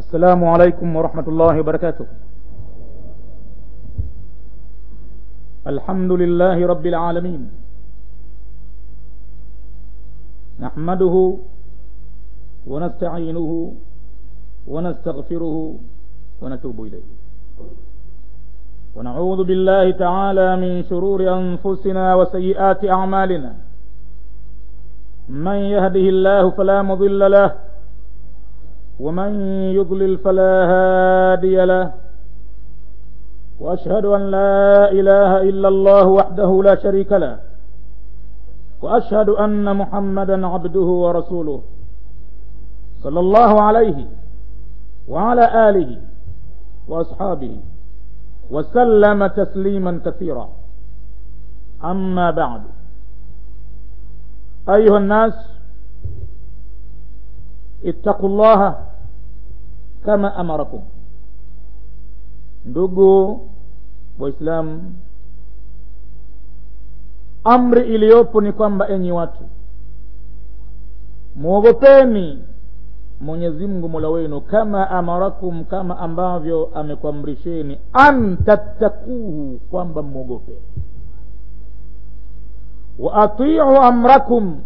السلام عليكم ورحمة الله وبركاته الحمد لله رب العالمين نحمده ونستعينه ونستغفره ونتوب إليه ونعوذ بالله تعالى من شرور أنفسنا وسيئات أعمالنا من يهده الله فلا مضل له ومن يضلل فلا هادي له واشهد ان لا اله الا الله وحده لا شريك له واشهد ان محمدا عبده ورسوله صلى الله عليه وعلى اله واصحابه وسلم تسليما كثيرا اما بعد ايها الناس اتقوا الله kama amarakum ndugu waislamu amri iliyopo ni kwamba enyi watu mwogopeni mwenyezi mungu mola wenu kama amarakum kama ambavyo amekuamrisheni an tattakuhu kwamba mwogope wa atiu amrakum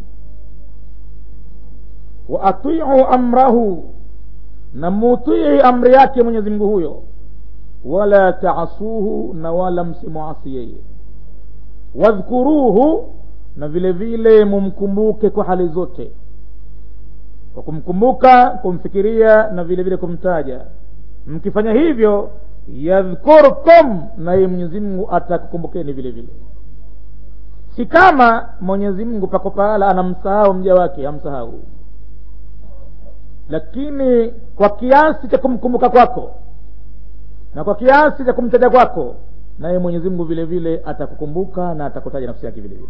wa atiu amrahu na mutii amri yake mwenyezi mungu huyo wala taasuhu na wala msimuasi yeye wadhkuruhu na vile vile mumkumbuke kwa hali zote kwa kumkumbuka kumfikiria na vile vile kumtaja mkifanya hivyo yadhkurkum naye mwenyezi mungu atakukumbukeni vile vile si kama mwenyezi mungu pako pahala anamsahau mja wake hamsahau lakini kwa kiasi cha kumkumbuka kwako na kwa kiasi cha kumtaja kwako naye mwenyezi mungu vile vile atakukumbuka na atakutaja nafsi yake vile vile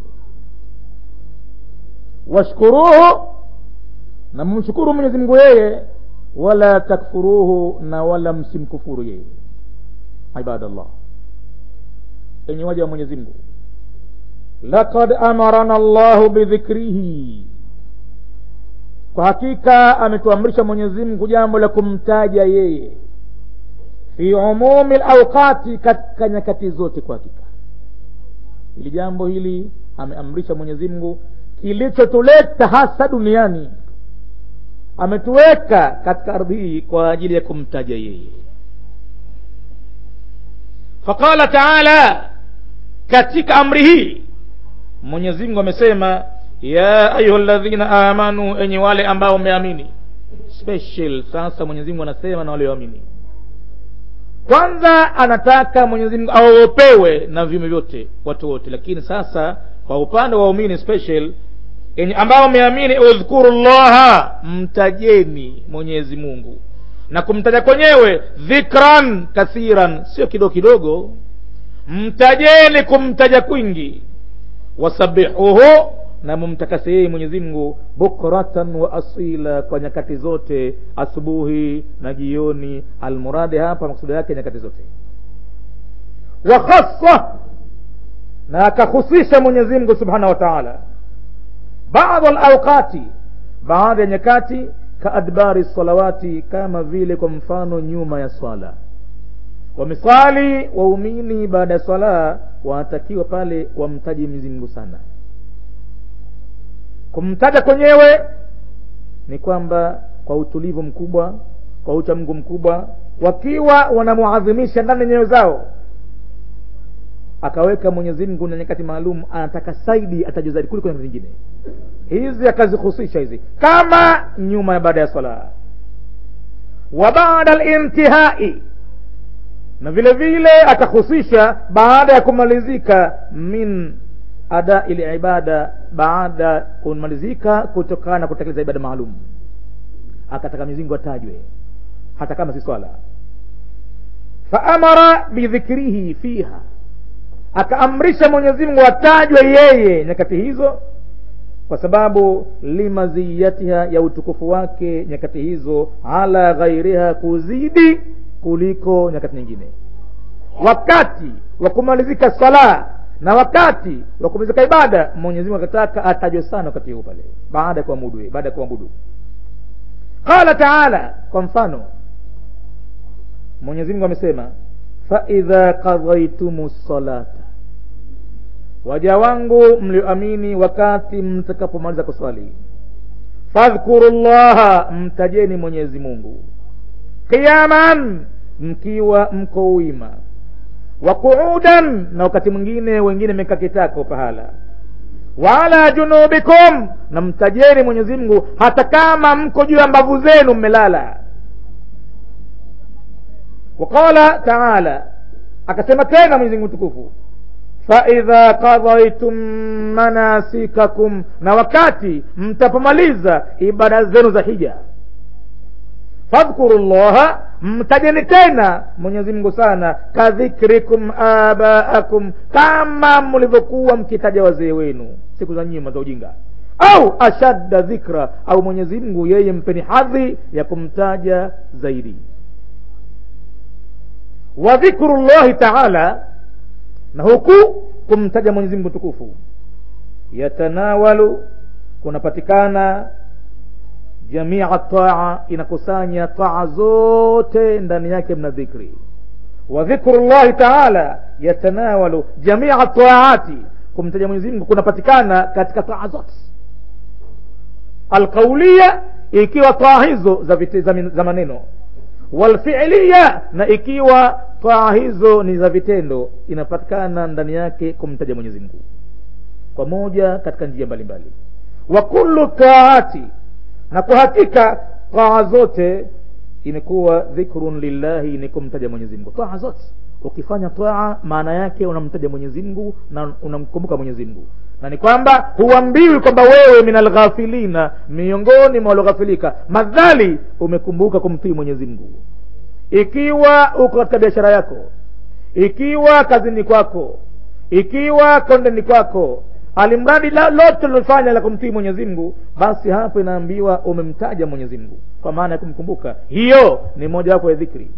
washkuruhu na mumshukuru mwenyezi mungu yeye wala takfuruhu na wala msimkufuru yeye ibadallah enye waja wa mwenyezi mungu lakad amarana llahu bidhikrihi kwa hakika ametuamrisha mwenyezi mungu jambo la kumtaja yeye fi umumi lauqati katika nyakati zote kwa hakika hili jambo hili ameamrisha mwenyezi mungu kilichotuleta hasa duniani ametuweka katika ardhi hii kwa ajili ya kumtaja yeye faqala taala katika amri hii mwenyezi mungu amesema ya ayuha ladhina amanu enye wale ambao umeamini special sasa mwenyezi mungu anasema na wale waamini kwanza anataka mwenyezi mungu aogopewe na viume vyote watu wote lakini sasa kwa upande wa waumini special enye ambao umeamini udhkuru llaha mtajeni mwenyezi mungu na kumtaja kwenyewe dhikran kathiran sio kidogo kidogo mtajeni kumtaja kwingi wasabihuhu na mumtakase yeye mwenyezi mungu bukratan wa asila kwa nyakati zote asubuhi na jioni almuradi hapa maksuda yake nyakati zote wa khasa na akahusisha mwenyezi mungu subhanahu wa taala baadhi alauqati baadhi ya nyakati kaadbari salawati kama vile kwa mfano nyuma ya swala wameswali waumini baada ya swala wanatakiwa pale wamtaji mwenyezi mungu sana kumtaja kwenyewe ni kwamba kwa utulivu mkubwa kwa uchamgu mkubwa wakiwa wanamuadhimisha ndani ya nyoyo zao akaweka mwenyezi mungu na nyakati maalum anataka saidi atajwa zaidi kuliko nyakati zingine hizi akazihusisha hizi kama nyuma ya baada ya swala wa baada lintihai na vile vile akahusisha baada ya kumalizika min adai libada baada kumalizika kutokana na kutekeleza ibada maalum akataka mizingu atajwe hata kama si swala faamara bidhikrihi fiha akaamrisha mwenyezi mungu atajwe yeye nyakati hizo kwa sababu limaziyatiha ya utukufu wake nyakati hizo ala ghairiha kuzidi kuliko nyakati nyingine wakati wa kumalizika sala na wakati wa kumalizika ibada mwenyezi mungu akataka atajwe sana wakati huu pale baada ya kuamudu baada ya kuabudu qala taala kwa mfano mwenyezi mungu amesema faidha qadhaitumu salata waja wangu mlioamini wakati mtakapomaliza kuswali fadhkuru llaha mtajeni mwenyezi mungu qiyaman mkiwa mko wima wa quudan na wakati mwingine wengine meka kitako pahala wala junubikum na mtajeni mwenyezi mungu hata kama mko juu ya mbavu zenu mmelala waqala taala akasema tena mwenyezi mungu mtukufu faidha qadaitum manasikakum na wakati mtapomaliza ibada zenu za hija fadhkuru llaha mtajeni tena mwenyezi mungu sana kadhikrikum abaakum kama mlivyokuwa mkitaja wazee wenu siku za nyuma za ujinga au ashadda dhikra au mwenyezi mungu yeye mpeni hadhi ya kumtaja zaidi wa dhikru llahi taala na huku kumtaja mwenyezi mungu tukufu yatanawalu kunapatikana jamia taa inakusanya taa zote ndani yake mna dhikri wa dhikru llahi taala yatanawalu jamia taati kumtaja mwenyezi mungu kunapatikana katika taa zote alqaulia ikiwa taa hizo za, vite, za, za maneno walfilia na ikiwa taa hizo ni za vitendo inapatikana ndani yake kumtaja mwenyezi mungu kwa moja katika njia mbalimbali wa kullu taati na kwa hakika taa zote imekuwa dhikrun lillahi ni kumtaja mwenyezi mungu taa zote ukifanya taa maana yake unamtaja mwenyezi mungu na unamkumbuka mwenyezi mungu na ni kwamba huambiwi kwamba wewe min alghafilina miongoni mwa walioghafilika madhali umekumbuka kumtii mwenyezi mungu ikiwa uko katika biashara yako ikiwa kazini kwako ikiwa kondeni kwako alimradi lote ulilofanya la kumtii mwenyezi mungu basi hapo inaambiwa umemtaja mwenyezi mungu kwa maana ya kumkumbuka hiyo ni moja wapo ya dhikri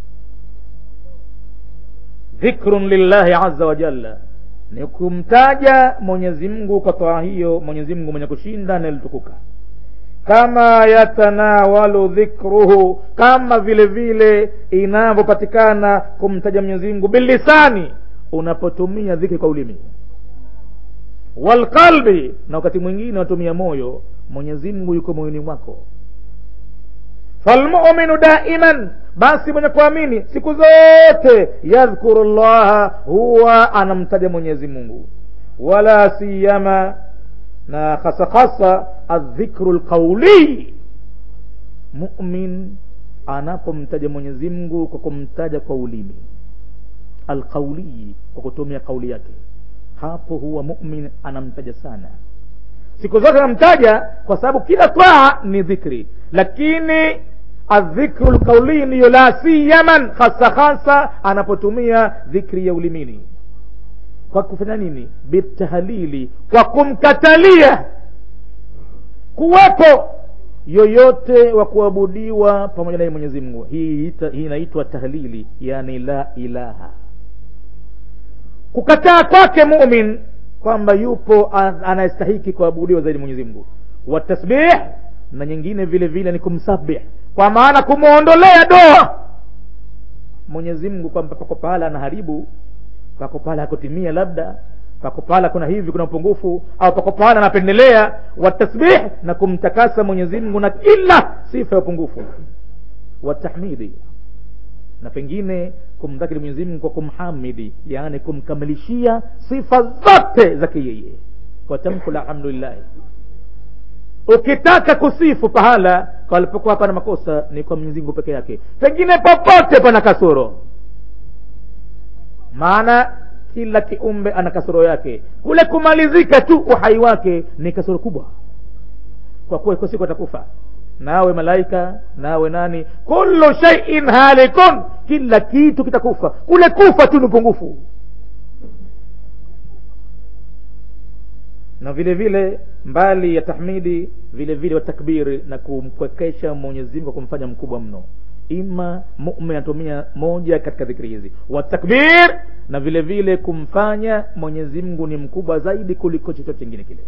dhikrun lillahi aza wa jalla ni kumtaja mwenyezi mungu kwa toa hiyo mwenyezi mungu mwenye kushinda na ilitukuka kama yatanawalu dhikruhu kama vile vile inavyopatikana kumtaja mwenyezi mungu bilisani unapotumia dhikri kwa ulimi walqalbi na wakati mwingine watumia moyo mwenyezi mungu yuko moyoni mwako falmuminu daiman basi mwenye kuamini siku zote yadhkuru llaha huwa anamtaja mwenyezi mungu wala siyama na hasa hasa aldhikru lqauli mumin anapomtaja mwenyezi mungu kwa kumtaja kwa ulimi alqaulii kwa kutumia kauli yake hapo huwa mumin anamtaja sana siku zote anamtaja kwa sababu kila twaa ni dhikri lakini adhikru lqaulii ndiyo la siyaman hasa hasa anapotumia dhikri ya ulimini kwa kufanya nini bitahlili kwa kumkatalia kuwepo yoyote wa kuabudiwa pamoja naye mwenyezi mungu hii hii inaitwa tahlili yani la ilaha kukataa kwake mumin kwamba yupo anayestahiki kuabudiwa zaidi mwenyezi mungu watasbih na nyingine vile vile ni kumsabih kwa maana kumwondolea doa mwenyezi mungu kwamba pako pahala anaharibu pako pahala hakutimia labda pako pahala kuna hivi kuna upungufu au pako pahala anapendelea watasbih na kumtakasa mwenyezi mungu na kila sifa ya upungufu watahmidi na pengine kumdhakiri mwenyezi mungu kwa kumhamidi yaani kumkamilishia sifa zote zake yeye kwa tamko la alhamdulillahi ukitaka kusifu pahala palipokuwa hapana makosa ni kwa mwenyezi mungu peke yake pengine popote pana kasoro maana kila kiumbe ana kasoro yake kule kumalizika tu uhai wake ni kasoro kubwa kwa kuwa iko siku atakufa nawe malaika nawe nani kullu shaiin halikun kila kitu kitakufa kule kufa tu ni upungufu na vile vile mbali ya tahmidi vile vile watakbiri na kumkwekesha mwenyezi mungu kumfanya mkubwa mno ima mumin anatumia moja katika dhikri hizi watakbir na vile vile kumfanya mwenyezi mungu ni mkubwa zaidi kuliko chochote chingine kile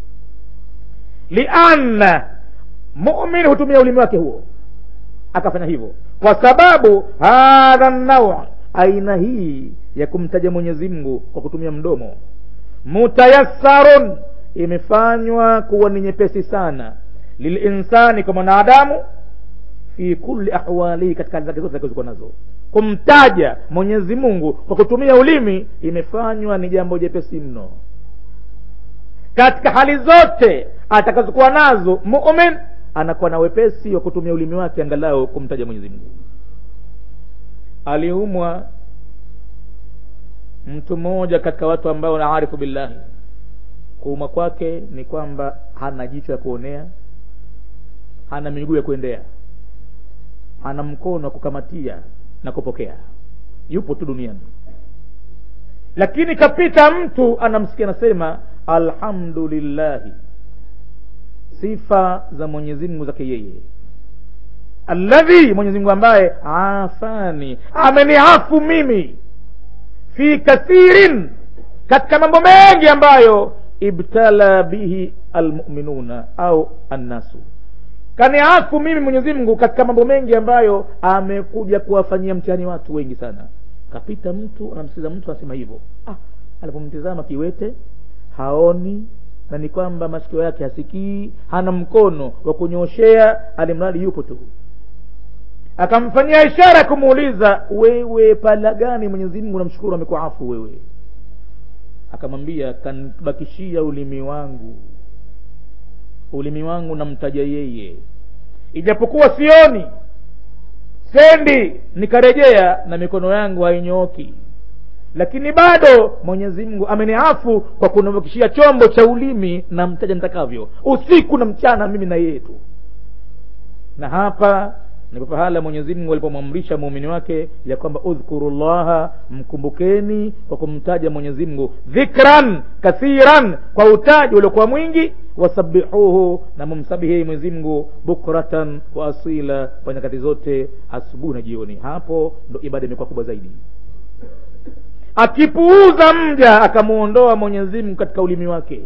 lianna mumin hutumia ulimi wake huo akafanya hivyo kwa sababu hadha nawa aina hii ya kumtaja mwenyezi mungu kwa kutumia mdomo mutayassarun imefanywa kuwa ni nyepesi sana lilinsani kwa mwanadamu fi kulli ahwalihi katika hali zake zote zilizokuwa nazo kumtaja mwenyezi mungu kwa kutumia ulimi imefanywa ni jambo jepesi mno katika hali zote atakazokuwa nazo mumin anakuwa na wepesi wa kutumia ulimi wake angalau kumtaja mwenyezi mungu aliumwa mtu mmoja katika watu ambao naarifu billahi kuuma kwake ni kwamba hana jicho ya kuonea hana miguu ya kuendea hana mkono wa kukamatia na kupokea yupo tu duniani lakini kapita mtu anamsikia anasema alhamdulillahi sifa za mwenyezi mungu zake yeye alladhi mwenyezi mungu ambaye afani ameniafu mimi fi kathirin katika mambo mengi ambayo ibtala bihi almuminuna au annasu kaniafu mimi mwenyezi mungu katika mambo mengi ambayo amekuja kuwafanyia mtihani watu wengi sana kapita mtu anamsikiza mtu anasema hivyo ah, alipomtizama kiwete haoni na ni kwamba masikio yake hasikii hana mkono wa kunyoshea alimradi yupo tu akamfanyia ishara ya kumuuliza wewe pala gani mwenyezi mungu namshukuru amekuafu wewe akamwambia kanbakishia ulimi wangu ulimi wangu namtaja yeye ijapokuwa sioni sendi nikarejea na mikono yangu hainyooki lakini bado mwenyezi mungu ameniafu kwa kunavukishia chombo cha ulimi na mtaja nitakavyo usiku na mchana mimi na yeye tu na hapa ndipo pahala mwenyezi mungu alipomwamrisha muumini wake ya kwamba udhkuru llaha mkumbukeni kwa kumtaja mwenyezi mungu dhikran kathiran kwa utaji uliokuwa mwingi wasabihuhu na mumsabihi mwenyezi mungu bukratan wa asila kwa nyakati zote asubuhi na jioni hapo ndo ibada imekuwa kubwa zaidi akipuuza mja akamwondoa mwenyezi mungu katika ulimi wake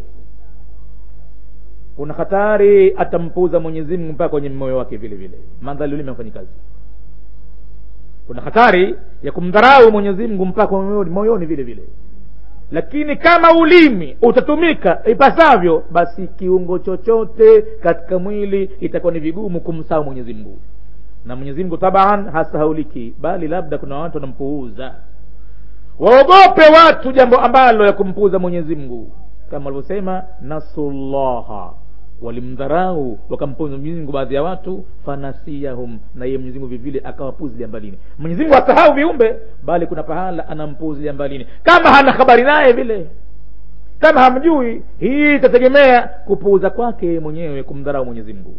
kuna hatari atampuuza mwenyezi mungu mpaka kwenye moyo wake vile vile mandhali ulimi afanyi kazi kuna hatari ya kumdharau mwenyezi mungu mpaka moyoni, moyoni vile vile lakini kama ulimi utatumika ipasavyo basi kiungo chochote katika mwili itakuwa ni vigumu kumsahau mwenyezi mungu na mwenyezi mungu taban hasahauliki bali labda kuna watu wanampuuza waogope watu jambo ambalo ya kumpuuza mwenyezi mungu kama walivyosema nasullaha walimdharau wakampuza mwenyezi mungu baadhi ya watu fanasiyahum na yeye mwenyezi mungu vivile akawapuzilia mbalini mwenyezi mungu asahau viumbe bali kuna pahala anampuzilia mbalini kama hana habari naye vile kama hamjui hii itategemea kupuuza kwake mwenyewe kumdharau mwenyezi mungu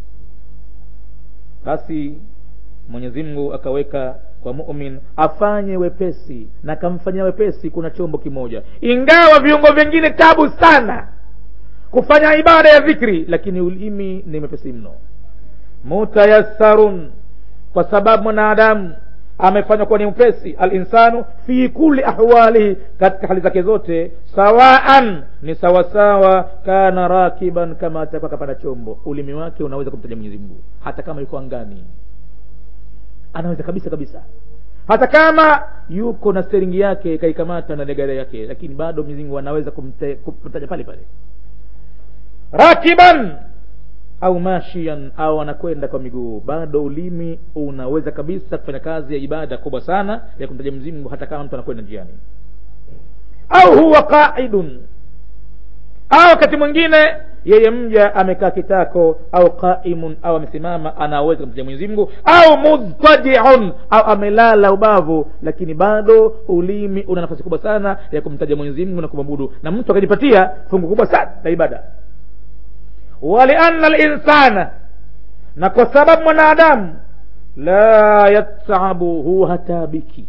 basi mwenyezi mungu akaweka kwa mumin afanye wepesi na akamfanyia wepesi kuna chombo kimoja ingawa viungo vingine tabu sana kufanya ibada ya dhikri lakini ulimi ni mepesi mno mutayassarun kwa sababu mwanadamu amefanywa kuwa ni mpesi alinsanu fi kuli ahwalihi katika hali zake zote sawaan ni sawasawa kana rakiban kama atakuwa kapanda chombo ulimi wake unaweza kumtaja mwenyezi mungu hata kama yuko angani anaweza kabisa kabisa hata kama yuko na steringi yake kaikamata na negare yake lakini bado mwenyezi mungu anaweza kumte- kumtaja pale pale rakiban au mashian au anakwenda kwa miguu bado ulimi unaweza kabisa kufanya kazi ya ibada kubwa sana ya kumtaja mwenyezi mungu hata kama mtu anakwenda njiani au huwa qaidun au wakati mwingine yeye mja amekaa kitako au qaimun au amesimama anaweza kumtaja mwenyezi mungu au mudtajiun au amelala ubavu lakini bado ulimi una nafasi kubwa sana ya kumtaja mwenyezi mungu na kumwabudu na mtu akajipatia fungu kubwa sana la ibada walianna linsana na kwa sababu mwanadamu la yatabu huwa hatabiki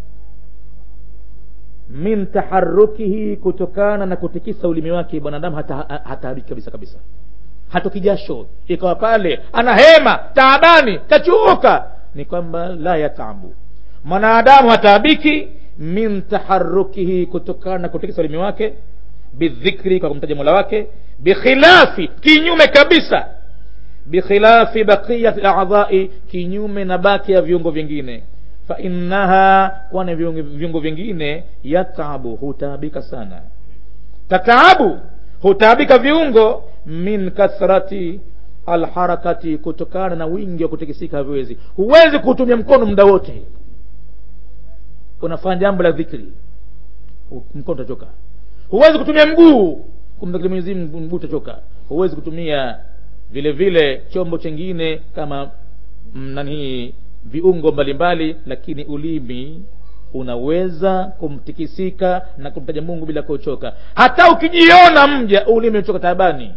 min taharukihi kutokana na kutikisa ulimi wake mwanadamu hata hataabiki kabisa kabisa hatoki jasho ikawa pale ana hema taabani kachuuka ni kwamba la yatabu mwanadamu hataabiki min taharukihi kutokana na kutikisa ulimi wake bidhikri kwa kumtaja mola wake bikhilafi kinyume kabisa bikhilafi baqiyati ladhai kinyume na baki ya viungo vingine fainnaha kwani viungo vingine yatabu hutaabika sana tataabu hutaabika viungo min kathrati alharakati kutokana na wingi wa kutikisika haviwezi huwezi kutumia mkono muda wote unafanya jambo la dhikri mkono utachoka huwezi kutumia mguu kumdhikiri mwenyezi mungu mguu utachoka huwezi kutumia vile vile chombo chengine kama nani viungo mbalimbali lakini ulimi unaweza kumtikisika na kumtaja mungu bila kuchoka hata ukijiona mja ulimi uchoka taabani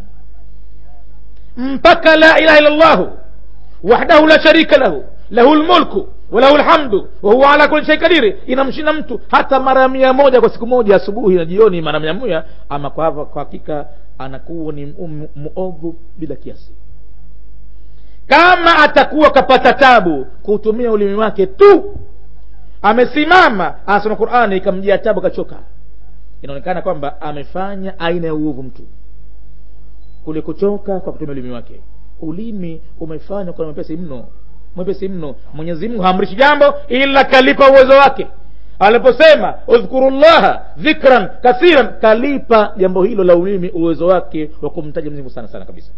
mpaka la ilaha illa llahu wahdahu la sharika lahu lahu lmulku walahu lhamdu wahuwa ala kuli shai kadiri inamshinda mtu hata mara mia moja kwa siku moja asubuhi na jioni mara mia moja ama kwa hapa kwa hakika anakuwa ni muovu bila kiasi kama atakuwa kapata tabu kuutumia ulimi wake tu amesimama anasoma qurani ikamjia tabu akachoka inaonekana kwamba amefanya aina ya uovu mtu kule kuchoka kwa kutumia ulimi wake ulimi umefanywa kuwa mwepesi mno mwepesi mno mwenyezi mungu haamrishi jambo ila kalipa uwezo wake aliposema udhkuru llaha dhikran kathiran kalipa jambo hilo la ulimi uwezo wake wa kumtaja mwenyezi mungu sana sana kabisa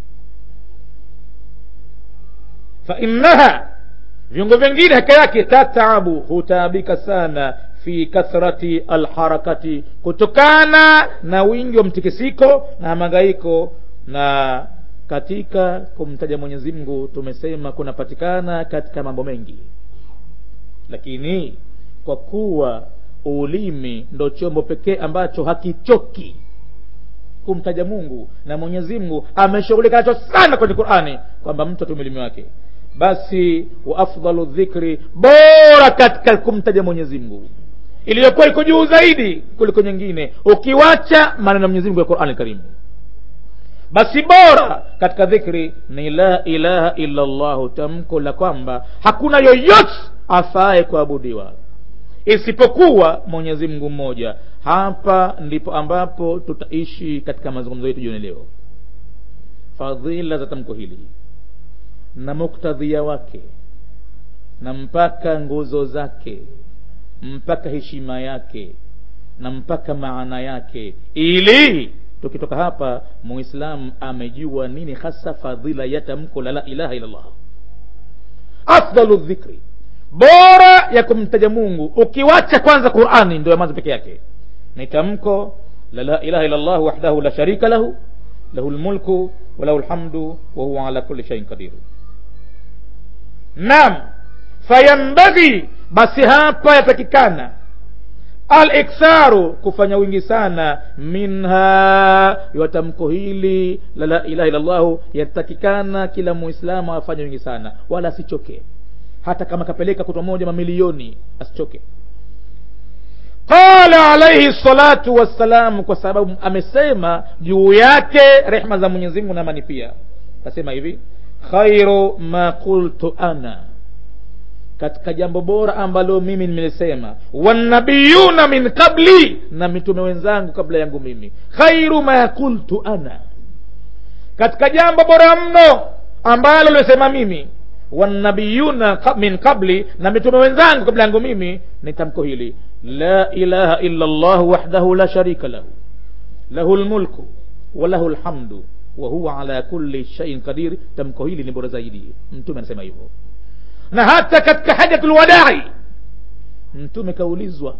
fainnaha viungo vingine haka yake tatabu hutaabika sana fi kathrati alharakati kutokana na wingi wa mtikisiko na mangaiko na katika kumtaja mwenyezi mungu tumesema kunapatikana katika mambo mengi lakini kwa kuwa ulimi ndo chombo pekee ambacho hakichoki kumtaja mungu na mwenyezi mungu ameshughulika nacho sana kwenye qurani kwamba mtu atumia ulimi wake basi wa afdalu dhikri bora katika kumtaja mwenyezi mungu iliyokuwa iko juu zaidi kuliko nyingine ukiwacha maneno ya mwenyezi mungu ya qurani karimu basi bora katika dhikri ni la ilaha illa llahu tamko la kwamba hakuna yoyote afaye kuabudiwa isipokuwa mwenyezi mungu mmoja hapa ndipo ambapo tutaishi katika mazungumzo yetu jioni leo fadhila za tamko hili na muktadhia wake na mpaka nguzo zake mpaka heshima yake na mpaka maana yake ili tukitoka hapa muislamu amejua nini hasa fadhila ya tamko la la ilaha illallah afdalu dhikri bora ya kumtaja mungu ukiwacha kwanza qurani ndio ya mwanzo peke yake ni tamko la la ilaha illallah wahdahu la sharika lahu lahu lmulku walahu lhamdu wahuwa ala kuli shaiin qadir nam fayambaghi basi hapa yatakikana aliktharu kufanya wingi sana minha ya tamko hili la la ilaha illallahu yatakikana kila muislamu afanye wingi sana wala asichoke hata kama kapeleka kutwa moja mamilioni asichoke qala alaihi salatu wassalamu kwa sababu amesema juu yake rehma za mwenyezi mungu na amani pia akasema hivi khairu ma qultu ana katika jambo bora ambalo mimi nimelisema wanabiyuna min qabli na mitume wenzangu kabla yangu mimi khairu ma qultu ana katika jambo bora mno ambalo lilisema mimi wanabiyuna min qabli na mitume wenzangu kabla yangu mimi ni tamko hili la ilaha illa llah wahdahu la sharika lahu lahu lmulku walahu lhamdu wahuwa ala kulli shaiin qadir tamko hili ni bora zaidi mtume anasema hivyo na hata katika hajatu lwadai mtume kaulizwa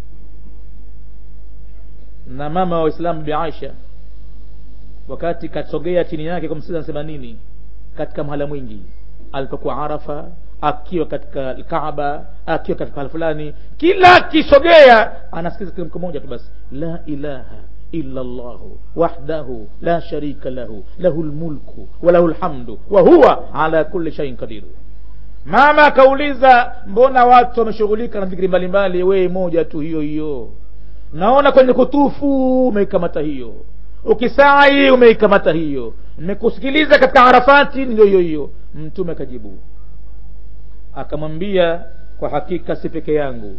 na mama wa waislamu bi aisha wakati kasogea chini yake kumsiza anasema nini katika mhala mwingi alipokuwa arafa akiwa katika kaaba akiwa katika pahala fulani kila akisogea anasikiza kitamko moja tu basi la ilaha illa llahu wahdahu la sharika lahu lahu lmulku walahu lhamdu wahuwa ala kuli shaiin qadiru mama akauliza mbona watu wameshughulika na dhikiri mbalimbali wee moja tu hiyo hiyo naona kwenye kutufu umeikamata hiyo ukisai umeikamata hiyo nimekusikiliza katika arafati ndio hiyo hiyo mtume akajibu akamwambia kwa hakika si peke yangu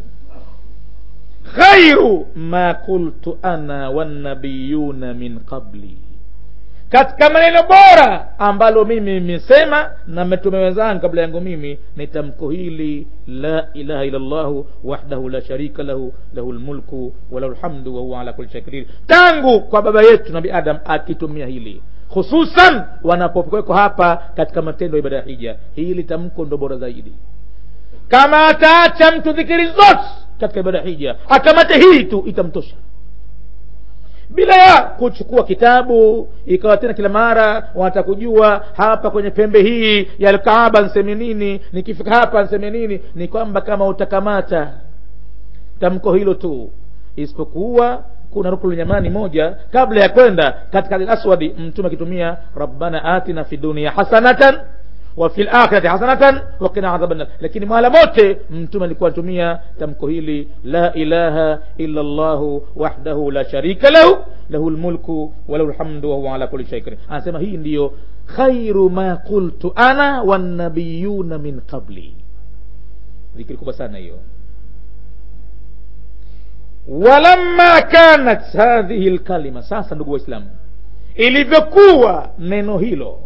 khairu ma qultu ana wannabiyuna min qabli katika maneno bora ambalo mimi nimesema na mitume wenzangu kabla yangu mimi ni tamko hili la ilaha illa llahu wahdahu la sharika lahu lahu lmulku walahu lhamdu wahuwa ala kuli shai qadir tangu kwa baba yetu nabi adam akitumia hili hususan wanapokweko hapa katika matendo ya ibada ya hija hili tamko ndo bora zaidi kama ataacha mtu dhikiri zote katika ibada ya hija akamate hii tu itamtosha bila ya kuchukua kitabu ikawa tena kila mara wanataka kujua hapa kwenye pembe hii ya alkaaba nseme nini nikifika hapa nseme nini ni kwamba kama utakamata tamko hilo tu isipokuwa kuna rukulu nyamani moja kabla ya kwenda katika aswadi mtume akitumia rabbana atina fi dunia hasanatan wa fil akhirati hasanatan wa qina adhaban nar lakini mahala mote mtume alikuwa anatumia tamko hili la ilaha illa Allah wahdahu la sharika lahu lahu lmulku wa lahu lhamdu wa huwa ala kulli shay'in qadir anasema hii ndiyo khairu ma qultu ana wannabiyuna min qabli dhikri kubwa sana hiyo walamma kanat hadhihi lkalima sasa ndugu waislamu ilivyokuwa neno hilo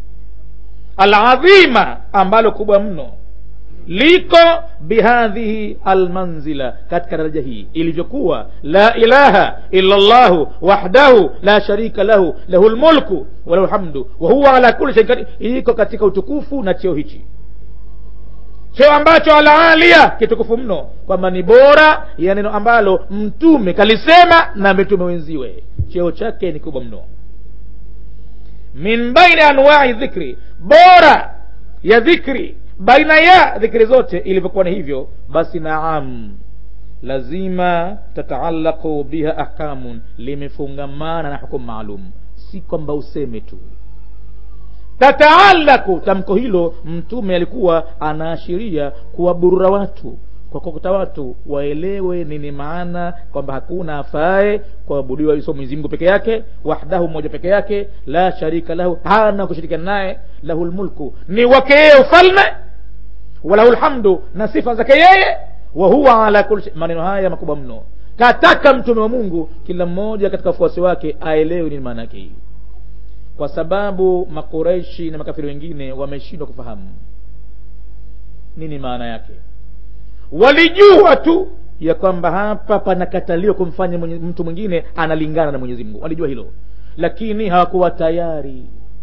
aladhima ambalo kubwa mno liko bihadhihi almanzila katika daraja hii ilivyokuwa la ilaha illa llahu wahdahu la sharika lahu lahu lmulku walahu lhamdu wahuwa ala kuli shain qadir iko katika utukufu na cheo hichi cheo ambacho alaalia kitukufu mno kwamba ni bora ya neno ambalo mtume kalisema na mitume wenziwe cheo chake ni kubwa mno min baini anwai dhikri bora ya dhikri baina ya dhikri zote ilivyokuwa ni hivyo basi naam lazima tataallaqu biha ahkamun limefungamana na hukumu maalum si kwamba useme tu tataalaku tamko hilo mtume alikuwa anaashiria kuwaburura watu kwa kukuta watu waelewe nini maana kwamba hakuna afae kuabudiwa iso mwenyezi mungu peke yake wahdahu mmoja peke yake la sharika lahu hana kushirikiana naye lahu lmulku ni wake yeye ufalme walahu lhamdu na sifa zake yeye wa huwa ala kuli shay maneno haya makubwa mno kataka mtume wa mungu kila mmoja katika wafuasi wake aelewe nini maana yake hii kwa sababu makureishi na makafiri wengine wameshindwa kufahamu nini maana yake walijua tu ya kwamba hapa panakataliwa kumfanya mwenye, mtu mwingine analingana na mwenyezi mungu walijua hilo lakini hawakuwa tayari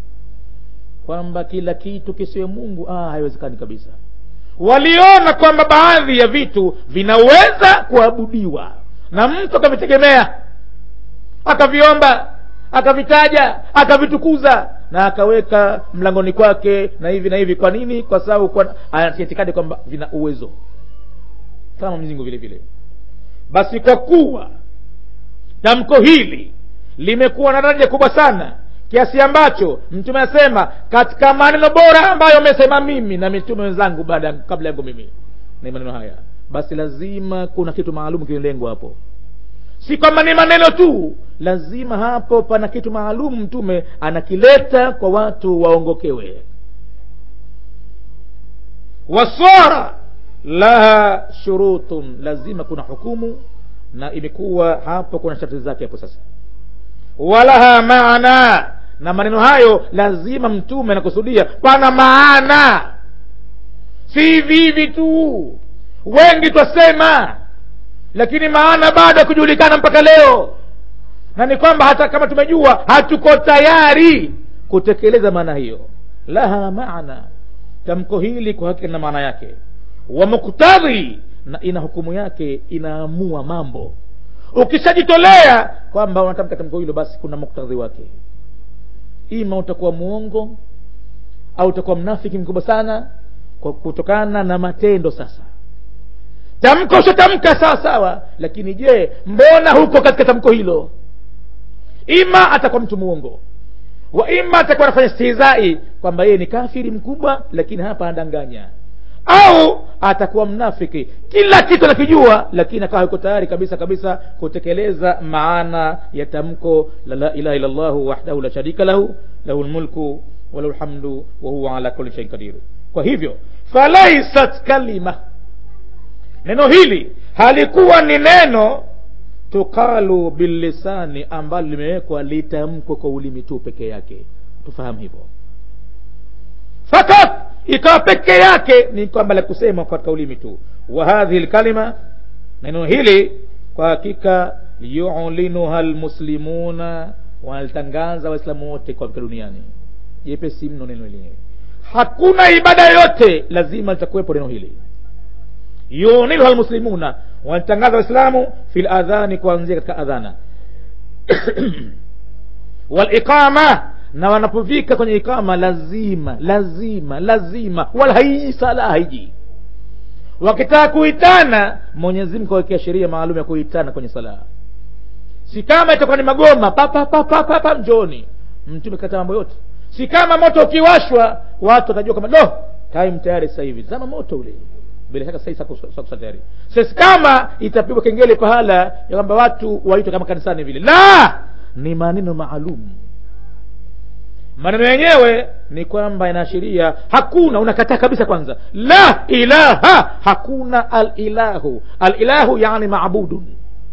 kwamba kila kitu kisiwe mungu ah, haiwezekani kabisa waliona kwamba baadhi ya vitu vinaweza kuabudiwa na mtu akavitegemea akaviomba akavitaja akavitukuza na akaweka mlangoni kwake na hivi na hivi kwa nini kwa sababu anaitikadi kwamba vina uwezo kama mwenyezi mungu vile vile basi kwa kuwa tamko hili limekuwa na daraja kubwa sana kiasi ambacho mtume anasema katika maneno bora ambayo amesema mimi na mitume wenzangu baada kabla yangu mimi ni maneno haya basi lazima kuna kitu maalum kililengwa hapo si kwamba ni maneno tu lazima hapo pana kitu maalum mtume anakileta kwa watu waongokewe wasara laha shurutun lazima kuna hukumu na imekuwa hapo kuna sharti zake hapo sasa walaha maana na maneno hayo lazima mtume anakusudia pana maana si hivi hivi tu wengi twasema lakini maana bado kujulikana mpaka leo na ni kwamba hata kama tumejua hatuko tayari kutekeleza maana hiyo laha maana tamko hili kwa hakika na maana yake wa muktadhi na ina hukumu yake inaamua mambo ukishajitolea kwamba unatamka tamko hilo basi kuna muktadhi wake ima utakuwa muongo au utakuwa mnafiki mkubwa sana kwa kutokana na matendo sasa tamko ushatamka sawa sawa lakini je mbona huko katika tamko hilo ima atakuwa mtu muongo wa ima atakuwa anafanya stihizai kwamba yeye ni kafiri mkubwa lakini hapa anadanganya au atakuwa mnafiki kila kitu anakijua lakini akawa yuko tayari kabisa kabisa kutekeleza maana ya tamko la la ilaha illa llahu wahdahu la sharika lahu lahu lmulku walahu lhamdu wahuwa ala kuli shain qadir kwa hivyo falaisat kalima neno hili halikuwa ni neno tuqalu billisani ambalo limewekwa litamkwe kwa ulimi tu peke yake tufahamu hivyo fakat ikawa peke yake ni kwamba la kusema katika ulimi tu wa hadhihi lkalima neno hili kwa hakika yulinuha lmuslimuna wanalitangaza waislamu wote kwa duniani jepesi mno neno lenyewe hakuna ibada yoyote lazima litakuwepo neno hili yuniluha lmuslimuna wanatangaza waislamu fi ladhani kuanzia katika adhana waliqama na wanapofika kwenye ikama lazima lazima lazima wala haiji sala haiji wakitaka kuitana mwenyezi mungu awekea sheria maalum ya kuitana kwenye sala si kama itakuwa ni magoma papapapapapa mjoni mtume kata mambo yote si kama moto ukiwashwa watu watajua kama do time tayari sasa hivi zama moto ule bila shaka sasa sakusa tayari sasa kama itapigwa kengele pahala ya kwamba watu waitwe kama kanisani vile la ni maneno maalum maneno yenyewe ni kwamba inaashiria hakuna unakataa kabisa kwanza la ilaha hakuna alilahu alilahu yani maabudun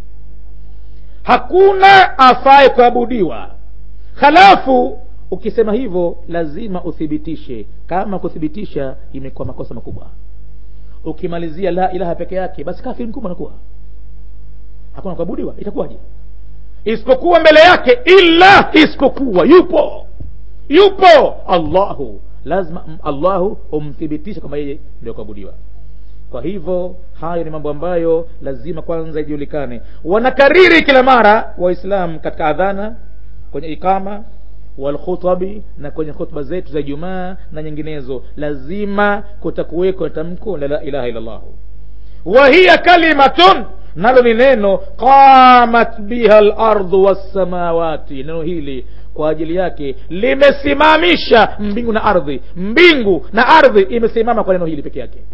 hakuna afaye kuabudiwa halafu ukisema hivyo lazima uthibitishe kama kuthibitisha imekuwa makosa makubwa ukimalizia la ilaha peke yake basi kafiri mkubwa anakuwa hakuna kuabudiwa itakuwaje isipokuwa mbele yake illa isipokuwa yupo yupo allahu lazima allahu umthibitishe kwamba yeye ndio kuabudiwa kwa hivyo hayo ni mambo ambayo lazima kwanza ijulikane wanakariri kila mara waislam katika adhana kwenye ikama walkhutabi na kwenye khutba zetu za ijumaa na nyinginezo lazima kutakuweko tamko la la ilaha illallahu wa hiya kalimatun nalo ni neno qamat biha lardhu wassamawati neno hili kwa ajili yake limesimamisha mbingu na ardhi mbingu na ardhi imesimama kwa neno hili peke yake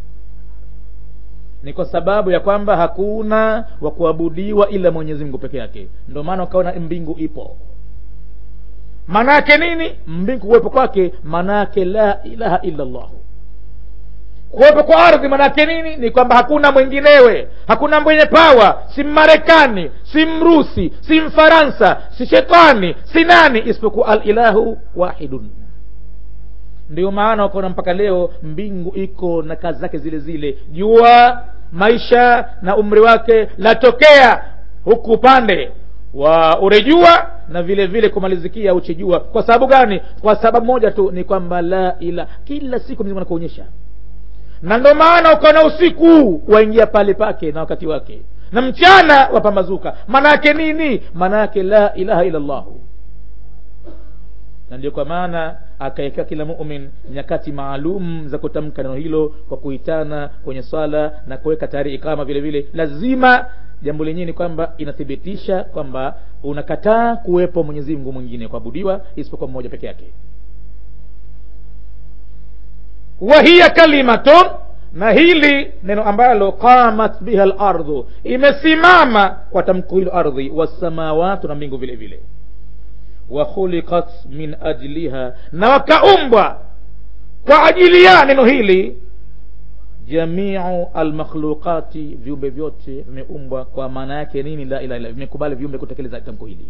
ni kwa sababu ya kwamba hakuna wa kuabudiwa ila mwenyezi mungu peke yake ndio maana ukaona mbingu ipo maana yake nini mbingu kuwepo kwake maana yake la ilaha illa llahu kuwepo kwa ardhi maanaake nini ni kwamba hakuna mwinginewe hakuna mwenye pawa si mmarekani si mrusi si mfaransa si shetani si nani isipokuwa alilahu wahidun ndio maana wakaona mpaka leo mbingu iko na kazi zake zile zile jua maisha na umri wake latokea huku upande wa urejua na vile vile kumalizikia uchijua kwa sababu gani kwa sababu moja tu ni kwamba la ila kila siku mzimu anakuonyesha na ndo maana ukaona usiku waingia pale pake na wakati wake na mchana wapambazuka maana yake nini maana yake la ilaha illa llahu na ndio kwa maana akaekea kila mumin nyakati maalum za kutamka neno hilo kwa kuitana kwenye swala na kuweka tayari ikama vile vile lazima jambo lenyewe ni kwamba inathibitisha kwamba unakataa kuwepo mwenyezi mungu mwingine kuabudiwa isipokuwa mmoja peke yake wa hiya kalimatun na hili neno ambalo qamat biha lardhu imesimama kwa tamko hilo ardhi wassamawatu na mbingu vile vile wa khuliqat min ajliha na wakaumbwa kwa ajili ya neno hili jamiu almakhluqati viumbe vyote vimeumbwa kwa maana yake nini la ilaha illa vimekubali viumbe kutekeleza tamko hili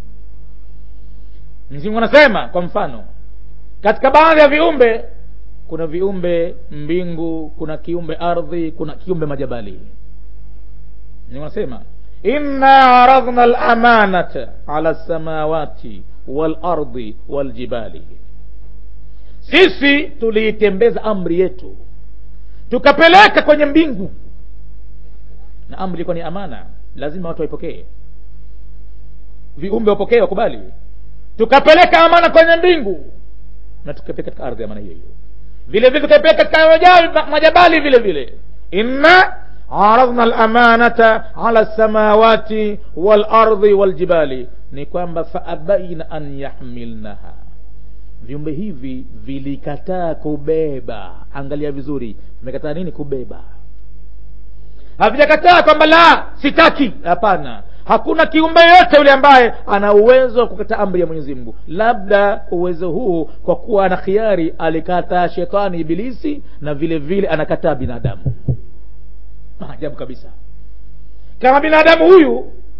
mzingu anasema kwa mfano katika baadhi ya viumbe kuna viumbe mbingu kuna kiumbe ardhi kuna kiumbe majabali mzingu anasema inna aradhna lamanata ala lsamawati walardi waljibali sisi tuliitembeza amri yetu tukapeleka kwenye mbingu na amri ilikuwa ni amana lazima watu waipokee viumbe wapokee wakubali tukapeleka amana kwenye mbingu na tukapeleka katika ardhi amana hiyo hiyo vile vile tukapeleka katika majabali vile vile inna aradhna lamanata ala lsamawati walardi waljibali ni kwamba faabaina an yahmilnaha viumbe hivi vilikataa kubeba angalia vizuri vimekataa nini kubeba havijakataa kwamba la sitaki hapana hakuna kiumbe yoyote yule ambaye ana uwezo wa kukataa amri ya mwenyezi mungu labda uwezo huu kwa kuwa ana khiari alikataa shetani ibilisi na vile vile anakataa binadamu maajabu kabisa kama binadamu huyu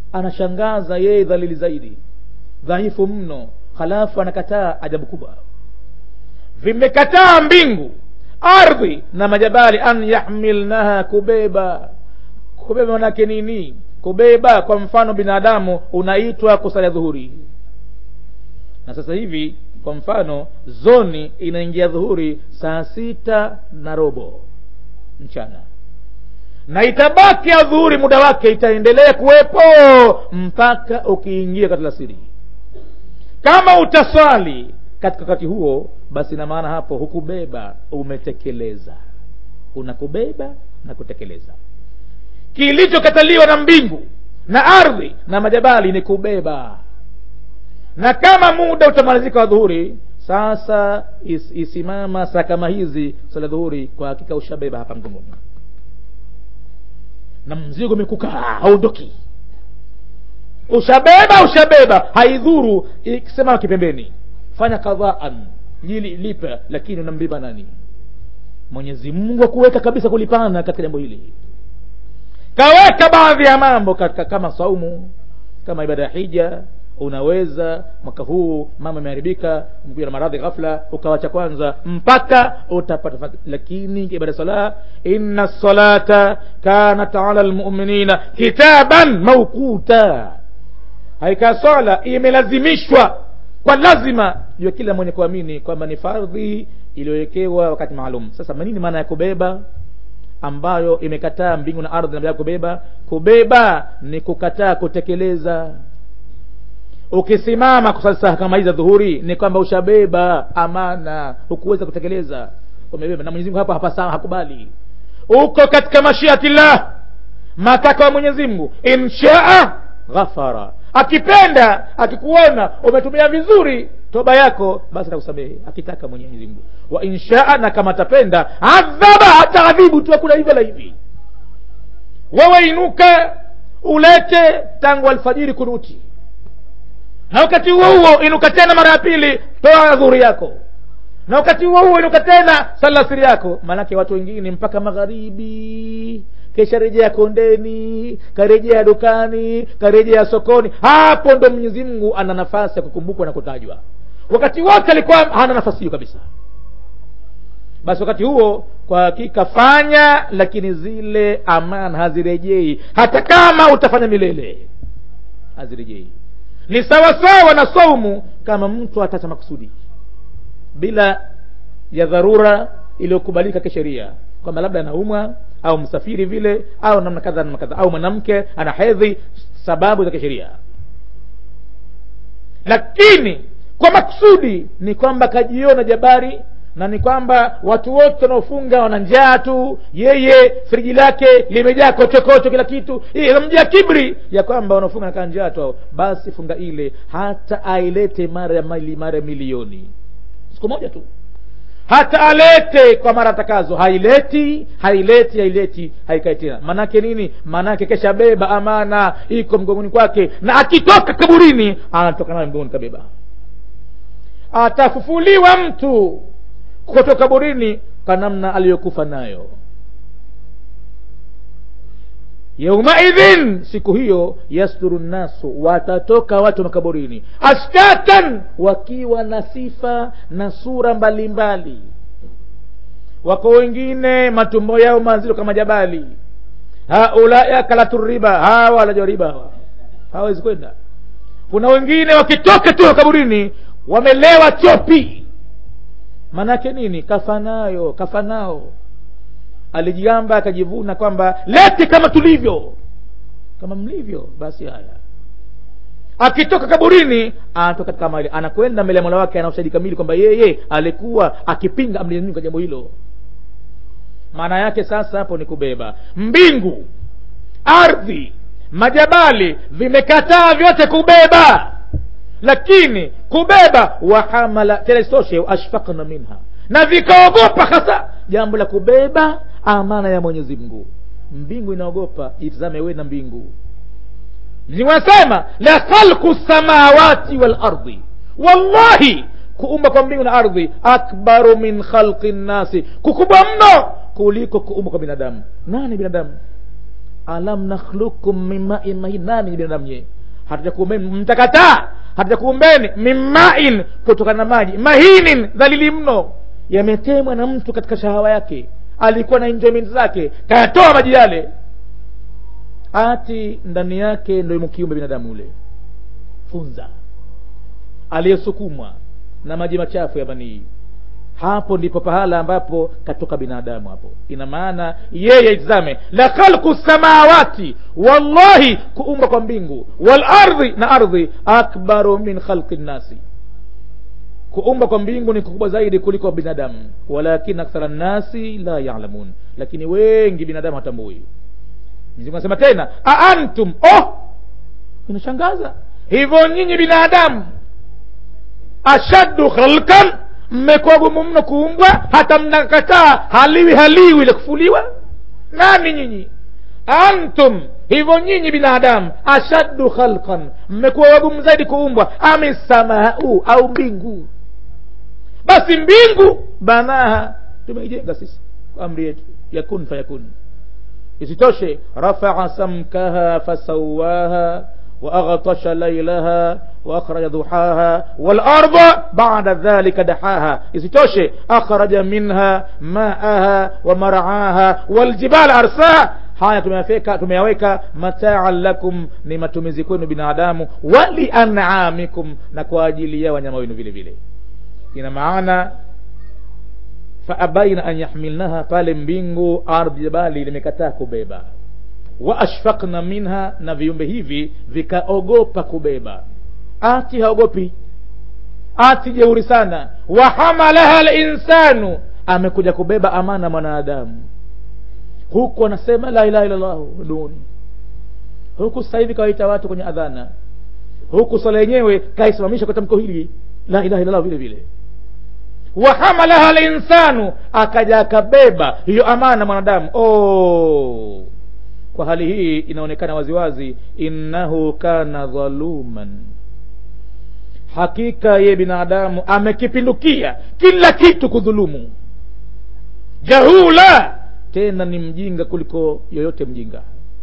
anashangaza yeye dhalili zaidi dhaifu mno halafu anakataa ajabu kubwa vimekataa mbingu ardhi na majabali an yahmilnaha kubeba kubeba manake nini kubeba kwa mfano binadamu unaitwa kusalia dhuhuri na sasa hivi kwa mfano zoni inaingia dhuhuri saa sita na robo mchana na itabaki ya dhuhuri muda wake itaendelea kuwepo mpaka ukiingia katika siri kama utaswali katika wakati huo basi na maana hapo hukubeba umetekeleza unakubeba na kutekeleza kilichokataliwa na mbingu na ardhi na majabali ni kubeba na kama muda utamalizika wa dhuhuri sasa is, isimama saa kama hizi sala dhuhuri kwa hakika ushabeba hapa mgongoni na mzigo umekukaa haondoki ushabeba ushabeba haidhuru ikisema kipembeni fanya kadhaan jili lipa lakini unambeba nani mwenyezi mungu akuweka kabisa kulipana katika jambo hili kaweka baadhi ya mambo katika kama saumu kama ibada ya hija unaweza mwaka huu mama imeharibika mkuja na maradhi ghafla ukawacha kwanza mpaka utapata lakini ibada sala inna salata kanat ala lmuminina kitaban maukuta haikaa swala imelazimishwa kwa lazima juu ya kila mwenye kuamini kwamba ni fardhi iliyowekewa wakati maalum sasa nini maana ya kubeba ambayo imekataa mbingu na ardhi na kubeba kubeba ni kukataa kutekeleza ukisimama kusali saa kama hizi za dhuhuri ni kwamba ushabeba amana hukuweza kutekeleza umebeba na mwenyezi mungu hapa hapa sawa hakubali uko katika mashiatillah matakwa ya mwenyezi mungu inshaa ghafara akipenda akikuona umetumia vizuri toba yako basi atakusamehe akitaka mwenyezi mungu wa inshaa na kama atapenda adhaba hata adhibu tu hakuna hivyo la hivi wewe inuka ulete tangu alfajiri kunuti na wakati huo huo inuka tena mara ya pili toa dhuri yako na wakati huo huo inuka tena salasiri yako maanake watu wengine mpaka magharibi kesha rejea kondeni karejea dukani karejea sokoni hapo ndo mwenyezi mungu ana nafasi ya kukumbukwa na kutajwa wakati wote alikuwa hana nafasi hiyo kabisa basi wakati huo kwa hakika fanya lakini zile amana hazirejei hata kama utafanya milele hazirejei ni sawasawa na saumu kama mtu atacha makusudi bila ya dharura iliyokubalika kisheria kwamba labda anaumwa au msafiri vile au namna kadha namna kadha au mwanamke ana hedhi sababu za kisheria lakini kwa makusudi ni kwamba kajiona jabari na ni kwamba watu wote wanaofunga wana njaa tu yeye friji lake limejaa kochokocho kila kitu inamjaa kibri ya kwamba wanaofunga nakaa njaa tu basi funga ile hata ailete mara ya mali mara milioni siku moja tu hata alete kwa mara takazo haileti haileti haileti haikai tena maanake nini maanake kesha beba amana iko mgongoni kwake na akitoka kaburini anatoka nayo mgongoni kabeba atafufuliwa mtu kutoka kaburini kwa namna aliyokufa nayo yaumaidhin siku hiyo yasturu nnasu watatoka watu makaburini ashtatan wakiwa na sifa na sura mbalimbali mbali. wako wengine matumbo yao mazito kama jabali haulai akalatu riba hawa walajwa riba hawa hawawezi kwenda kuna wengine wakitoka tu kaburini wamelewa chopi manake nini kafanayo kafanao alijigamba akajivuna kwamba lete kama tulivyo kama mlivyo basi haya akitoka kaburini anatoka katika mali anakwenda mbele ya mola wake ana ushahidi kamili kwamba yeye alikuwa akipinga amri kwa jambo hilo maana yake sasa hapo ni kubeba mbingu ardhi majabali vimekataa vyote kubeba lakini kubeba wahamala tena isitoshe ashfaqna minha na vikaogopa hasa jambo la kubeba amana ya mwenyezi mungu mbingu inaogopa itazame we na mbingu mzimu anasema la khalqu samawati walardi wallahi kuumba kwa mbingu na ardhi akbaru min khalqi nnasi kukubwa mno kuliko kuumba kwa binadamu nani binadamu alam nakhlukum min main mahin nani binadamu nyee hatujakuumbeni mtakataa hatujakuumbeni min main kutokana na maji mahinin dhalili mno yametemwa na mtu katika shahawa yake alikuwa na enjoyment zake kayatoa maji yale ati ndani yake ndo imukiumbe binadamu ule funza aliyesukumwa na maji machafu ya banii hapo ndipo pahala ambapo katoka binadamu hapo ina maana yeye itizame la khalqu samawati wallahi kuumba kwa mbingu walardhi na ardhi akbaru min khalqi nnasi kuumba kwa mbingu ni kukubwa zaidi kuliko binadamu walakin akthara nnasi la yalamun lakini wengi binadamu hatambui mzimu anasema tena aantum oh inashangaza hivyo nyinyi binadamu ashaddu khalqan mmekuwa gumu mno kuumbwa hata mnakataa haliwi haliwi ile kufuliwa nani nyinyi antum hivyo nyinyi binadamu ashaddu khalqan mmekuwa wagumu zaidi kuumbwa ami samau au mbingu basi mbingu banaha tumeijenga sisi kwa amri yetu yakun fayakun isitoshe rafaa samkaha fasawaha وأغطش ليلها وأخرج ضحاها والأرض بعد ذلك دحاها isitoshe أخرج منها ماءها ومرعاها والجبال أرساها haya tumeyaweka tumeyaweka mataan lakum ni matumizi kwenu binadamu walianamikum na kwa ajili ya wanyama wenu vile vile ina maana faabaina an yahmilnaha pale mbingu ardhi jabali limekataa kubeba wa ashfaqna minha na viumbe hivi vikaogopa kubeba ati haogopi ati jeuri sana wa hamalaha linsanu amekuja kubeba amana mwanadamu huku anasema la ilaha illallah duni huku sasa hivi kawaita watu kwenye adhana huku swala yenyewe kaisimamisha kwa tamko hili la ilaha illallah vile vile wa hamalaha linsanu akaja akabeba hiyo amana mwanadamu oh kwa hali hii inaonekana waziwazi innahu kana dhaluman hakika ye binadamu amekipindukia kila kitu kudhulumu jahula tena ni mjinga kuliko yoyote mjinga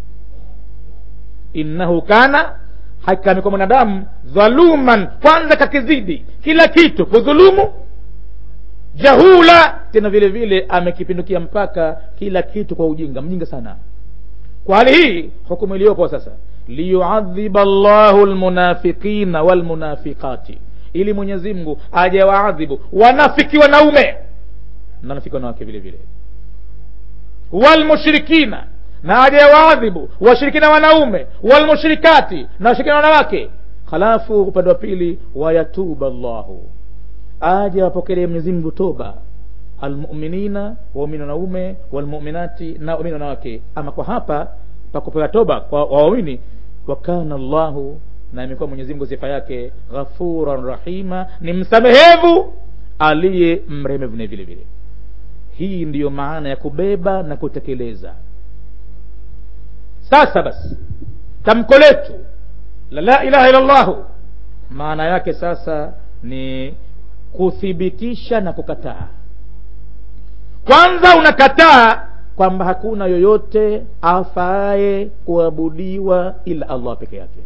innahu kana hakika amekuwa mwanadamu dhaluman kwanza kakizidi kila kitu kudhulumu jahula tena vile vile amekipindukia mpaka kila kitu kwa ujinga mjinga sana kwa hali hii hukumu iliyopo sasa liyuadhiba llahu lmunafiqina walmunafiqati ili mwenyezi mungu aje waadhibu wanafiki wanaume na wanafiki wanawake vile vile walmushrikina na aje waadhibu washirikina wanaume walmushrikati na washirikina wanawake halafu upande wa pili wayatuba llahu aje wapokelee mwenyezi mungu toba almuminina waumini wanaume walmuminati na waumini wanawake ama kwa hapa pakupewa toba kwa waumini wakana llahu na imekuwa mwenyezi mungu sifa yake ghafuran rahima ni msamehevu aliye mremevu vile vile hii ndiyo maana ya kubeba na kutekeleza sasa basi tamko letu la la ilaha illa llahu maana yake sasa ni kuthibitisha na kukataa kwanza unakataa kwamba hakuna yoyote afaye kuabudiwa ila allah peke yake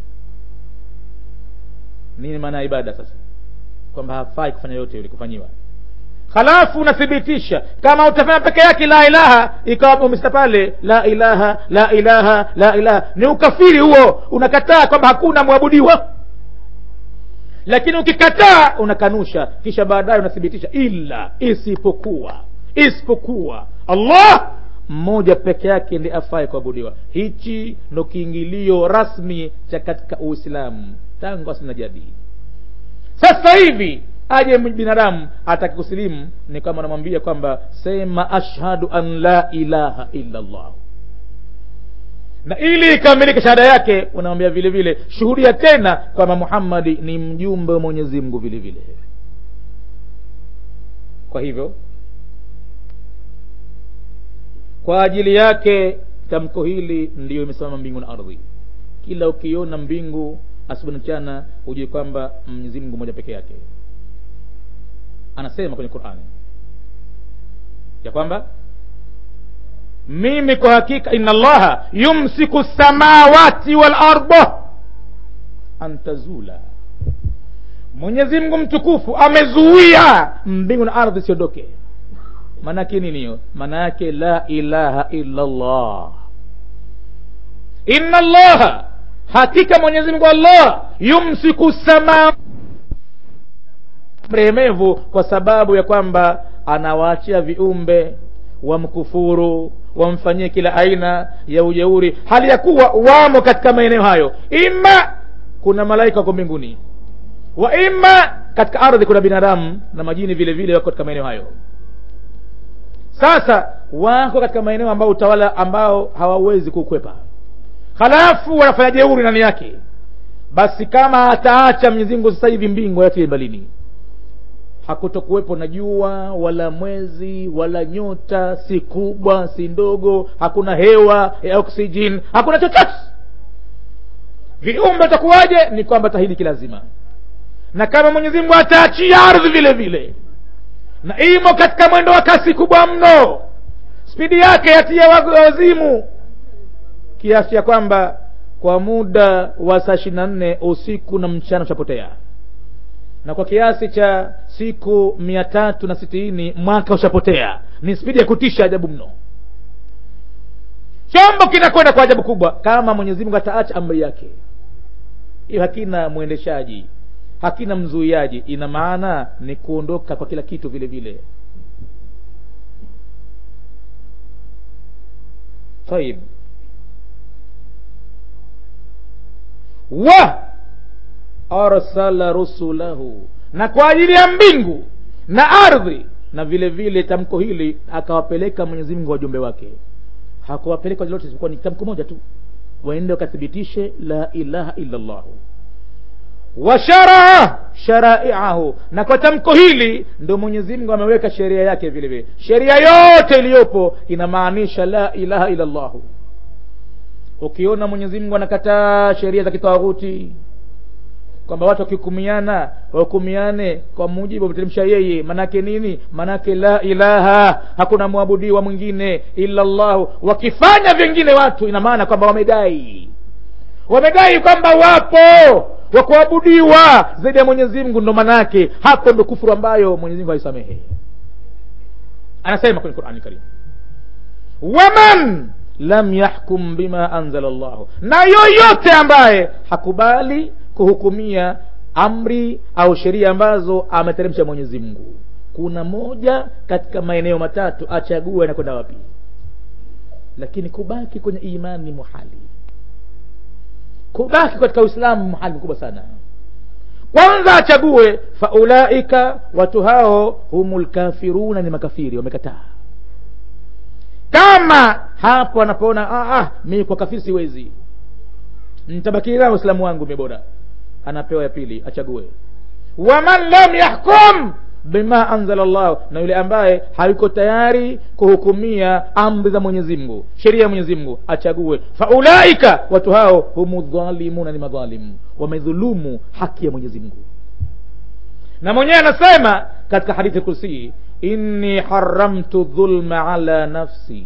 nini maana ya ibada sasa kwamba hafai kufanya yote yule kufanyiwa halafu unathibitisha kama utafanya peke yake la ilaha ikawa umesita pale la ilaha la ilaha la ilaha ni ukafiri huo unakataa kwamba hakuna mwabudiwa lakini ukikataa unakanusha kisha baadaye unathibitisha ila isipokuwa isipokuwa allah mmoja peke yake ndi afaye kuabudiwa hichi ndo kiingilio rasmi cha katika uislamu tangu asili na jadi sasa hivi aje binadamu ataki kusilimu ni kama anamwambia kwamba sema ashhadu an la ilaha illa allah na ili ikamilike shahada yake unamwambia vile vile shuhudia tena kwamba muhammadi ni mjumbe wa mwenyezi mungu vile vile kwa hivyo kwa ajili yake tamko hili ndiyo imesimama mbingu na ardhi kila ukiona mbingu asubuhi na mchana hujue kwamba mwenyezi mungu moja peke yake anasema kwenye qurani ya kwamba mimi kwa hakika inna allaha yumsiku samawati wal arda an tazula mwenyezi mungu mtukufu amezuia mbingu na ardhi siondoke maanake nini hiyo maana yake la ilaha illa llah inna allaha hakika mwenyezi mungu allah yumsiku sama mrehemevu kwa sababu ya kwamba anawaachia viumbe wamkufuru wamfanyie kila aina ya ujeuri hali ya kuwa wamo katika maeneo hayo ima kuna malaika wako mbinguni wa ima katika ardhi kuna binadamu na majini vile vile wako katika maeneo hayo sasa wako katika maeneo ambao utawala ambao hawawezi kukwepa halafu wanafanya jeuri ndani yake basi kama ataacha mwenyezi mungu sasa hivi mbingu yatie mbalini hakutokuwepo na jua wala mwezi wala nyota si kubwa si ndogo hakuna hewa ya oksijeni hakuna chochote viumbe takuwaje ni kwamba tahidi kilazima na kama mwenyezi mungu ataachia ardhi vile vile na imo katika mwendo wa kasi kubwa mno spidi yake yatia wazimu kiasi ya kwamba kwa muda wa saa ishiri na nne usiku na mchana ushapotea na kwa kiasi cha siku mia tatu na sitini mwaka ushapotea ni spidi ya kutisha ajabu mno chombo kinakwenda kwa ajabu kubwa kama mwenyezi mungu ataacha amri yake hiyo hakina mwendeshaji hakina mzuiaji ina maana ni kuondoka kwa kila kitu vile vile taib wa arsala rusulahu na kwa ajili ya mbingu na ardhi na vile vile tamko hili akawapeleka mwenyezi mungu wajumbe wake hakuwapeleka lolote isipokuwa ni tamko moja tu waende wakathibitishe la ilaha illa llahu washaraa sharaiahu na kwa tamko hili ndo mwenyezi mungu ameweka sheria yake vile vile sheria yote iliyopo inamaanisha la ilaha illa llahu ukiona mwenyezi mungu anakataa sheria za kitawaghuti kwamba watu wakihukumiana wahukumiane kwa mujibu ameteremsha yeye manake nini manake la ilaha hakuna mwabudiwa mwingine illa llahu wakifanya vingine watu ina maana kwamba wamedai wamedai kwamba wapo wa kuabudiwa zaidi ya mwenyezi mungu ndo manake hapo ndo kufuru ambayo mwenyezi mungu haisamehe anasema kwenye qurani karim waman lam yahkum bima anzala llahu na yoyote ambaye hakubali kuhukumia amri au sheria ambazo ameteremsha mwenyezi mungu kuna moja katika maeneo matatu achague anakwenda wapi lakini kubaki kwenye imani muhali kubaki katika uislamu muhali mkubwa sana kwanza achague faulaika watu hao humu lkafiruna ni makafiri wamekataa kama hapo anapoona ah, ah, mi kwa kafiri siwezi nitabakilia uislamu wangu mi bora anapewa ya pili achague waman lam yahkum bima anzala llahu na yule ambaye hayuko tayari kuhukumia amri za mwenyezi mungu sheria ya mwenyezi mungu achague faulaika watu hao humu dhalimuna ni madhalimu wamedhulumu haki ya mwenyezi mungu na mwenyewe anasema katika hadithi kursii inni haramtu dhulma ala nafsi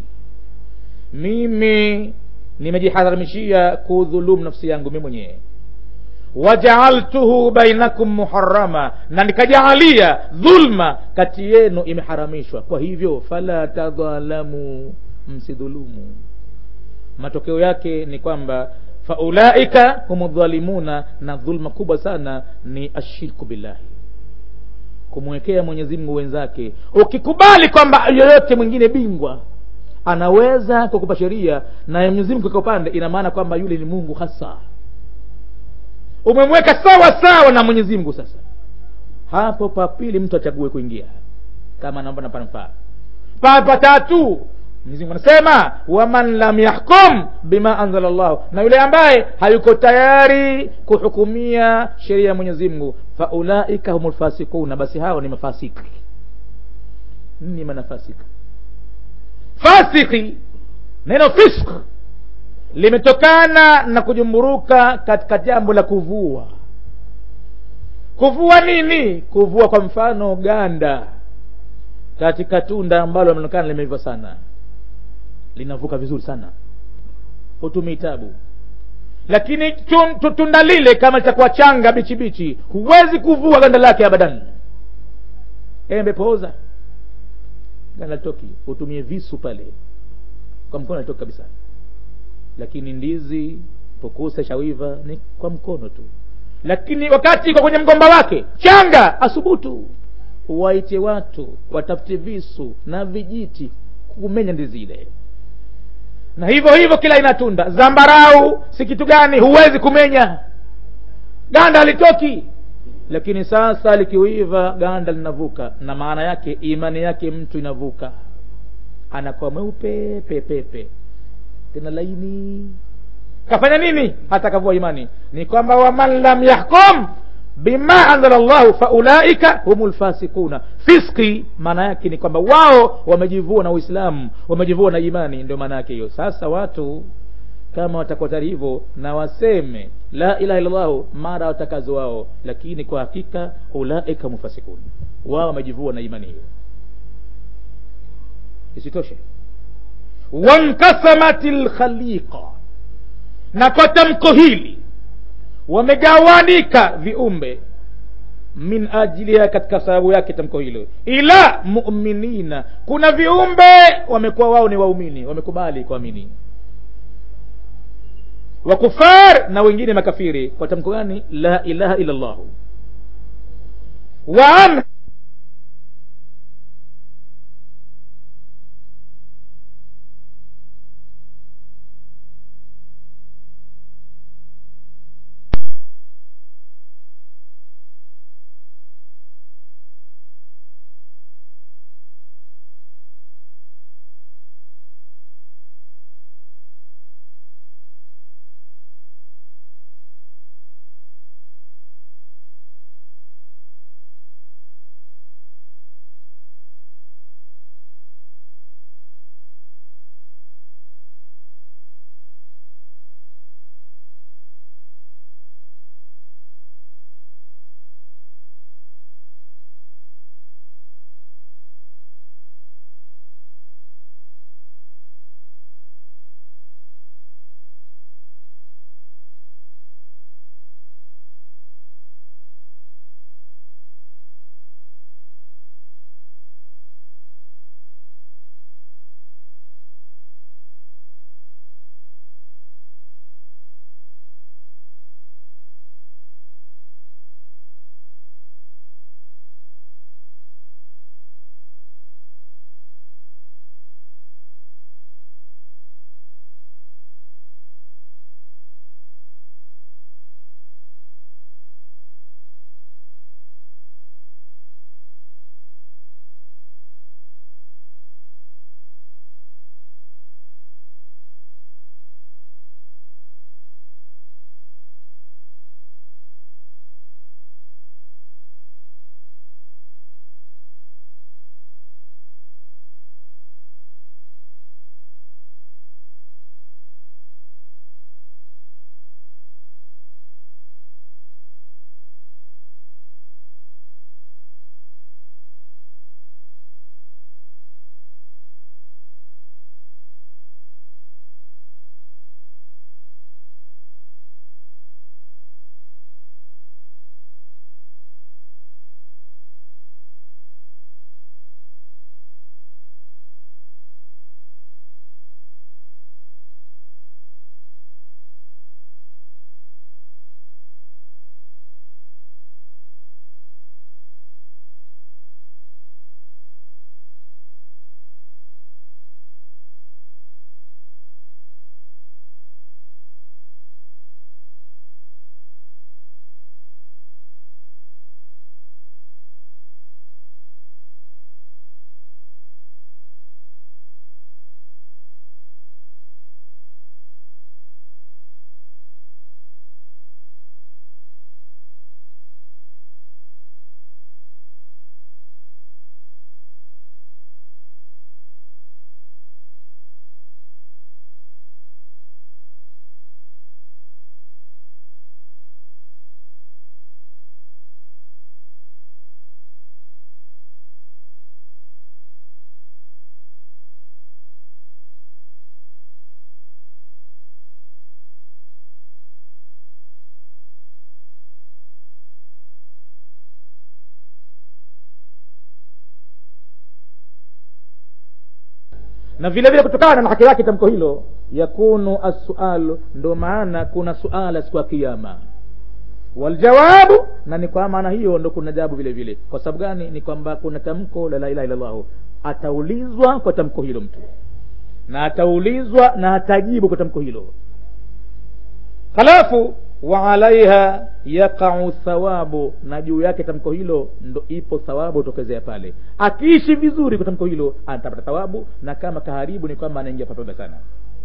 mimi nimejiharamishia kudhulumu nafsi yangu mi mwenyewe wajaaltuhu bainakum muharama na nikajaalia dhulma kati yenu imeharamishwa kwa hivyo fala tadhalamu msidhulumu matokeo yake ni kwamba faulaika humu dhalimuna na dhulma kubwa sana ni ashirku billahi kumwekea mwenyezi mungu wenzake ukikubali kwamba yoyote mwingine bingwa anaweza kukupa sheria na mwenyezi mungu kwa upande ina maana kwamba yule ni mungu hasa umemweka sawa sawa na mwenyezi mungu sasa hapo papili mtu achague kuingia kama naomba panafaa papa tatu mwenyezi mungu anasema waman lam yahkum bima anzala llahu na yule ambaye hayuko tayari kuhukumia sheria ya mwenyezi mungu faulaika hum lfasikuna basi hao ni mafasiki ni manafasika fasiki neno fisk limetokana na kujumburuka katika jambo la kuvua kuvua nini kuvua kwa mfano ganda katika tunda ambalo linaonekana limeiva sana linavuka vizuri sana hutumii tabu lakini tun- tu- tunda lile kama litakuwa changa bichi bichi huwezi kuvua ganda lake abadan embe pooza ganda litoki utumie visu pale kwa mkono alitoki kabisa lakini ndizi pokusa shawiva ni kwa mkono tu lakini wakati iko kwenye mgomba wake changa asubutu waite watu watafute visu na vijiti kumenya ndizi ile na hivyo hivyo kila ina tunda zambarau si kitu gani huwezi kumenya ganda halitoki lakini sasa likiuiva ganda linavuka na maana yake imani yake mtu inavuka anakuwa mweupe pepepe tena laini kafanya nini hata kavua imani ni kwamba waman lam yahkum bima anzala llahu faulaika humu lfasikuna fiski maana yake ni kwamba wao wamejivua na uislamu wamejivua na imani ndio maana yake hiyo sasa watu kama watakuwa tayari hivyo na waseme la ilaha illallahu mara watakazo wao lakini kwa hakika ulaika mufasikun wao wamejivua na imani hiyo isitoshe wankasamat lkhaliqa na kwa tamko hili wamegawanika viumbe min ajiliha katika sababu yake tamko hilo ila muminina kuna viumbe wamekuwa wao ni waumini wamekubali kuamini wakufar na wengine makafiri kwa tamko gani la ilaha illa llahu wa an na vile vile kutokana na haki yake tamko hilo yakunu assualu ndo maana kuna suala siku ya kiama waljawabu na ni kwa maana hiyo ndo kuna jawabu vile vile kwa sababu gani ni kwamba kuna tamko la la ilaha illallahu ataulizwa kwa tamko hilo mtu na ataulizwa na atajibu kwa tamko hilo halafu wa alaiha yaqau thawabu na juu yake tamko hilo ndo ipo thawabu tokezea pale akiishi vizuri kwa tamko hilo atapata thawabu na kama kaharibu ni kwamba anaingia papaba sana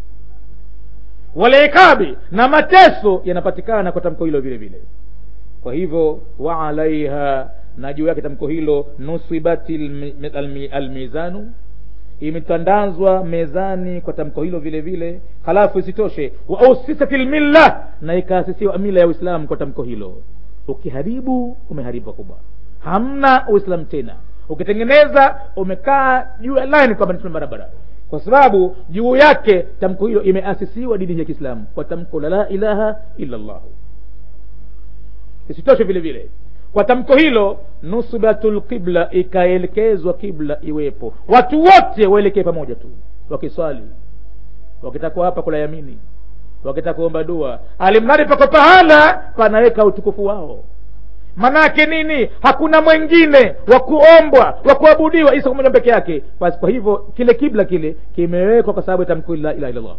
walaikabi na mateso yanapatikana kwa tamko hilo vile vile kwa hivyo wa alaiha na juu yake tamko hilo nusibati almi- almi- almizanu imetandazwa mezani kwa tamko hilo vile vile halafu isitoshe wa usisat lmilla na ikaasisiwa mila ya uislamu kwa tamko hilo ukiharibu umeharibu pakubwa hamna uislamu tena ukitengeneza umekaa juu ya line kwamba ni barabara kwa sababu juu yake tamko hilo imeasisiwa dini ya kiislamu kwa tamko la la ilaha illa llahu isitoshe vile vile kwa tamko hilo nusbatul qibla ikaelekezwa kibla iwepo watu wote waelekee pamoja tu wakiswali wakitaka hapa kula yamini wakitaka kuomba dua alimradi pako pahala panaweka utukufu wao manake nini hakuna mwengine wa kuombwa wa kuabudiwa isa mmoja peke yake basi kwa hivyo kile kibla kile kimewekwa kwa sababu ya tamko la ilaha illallah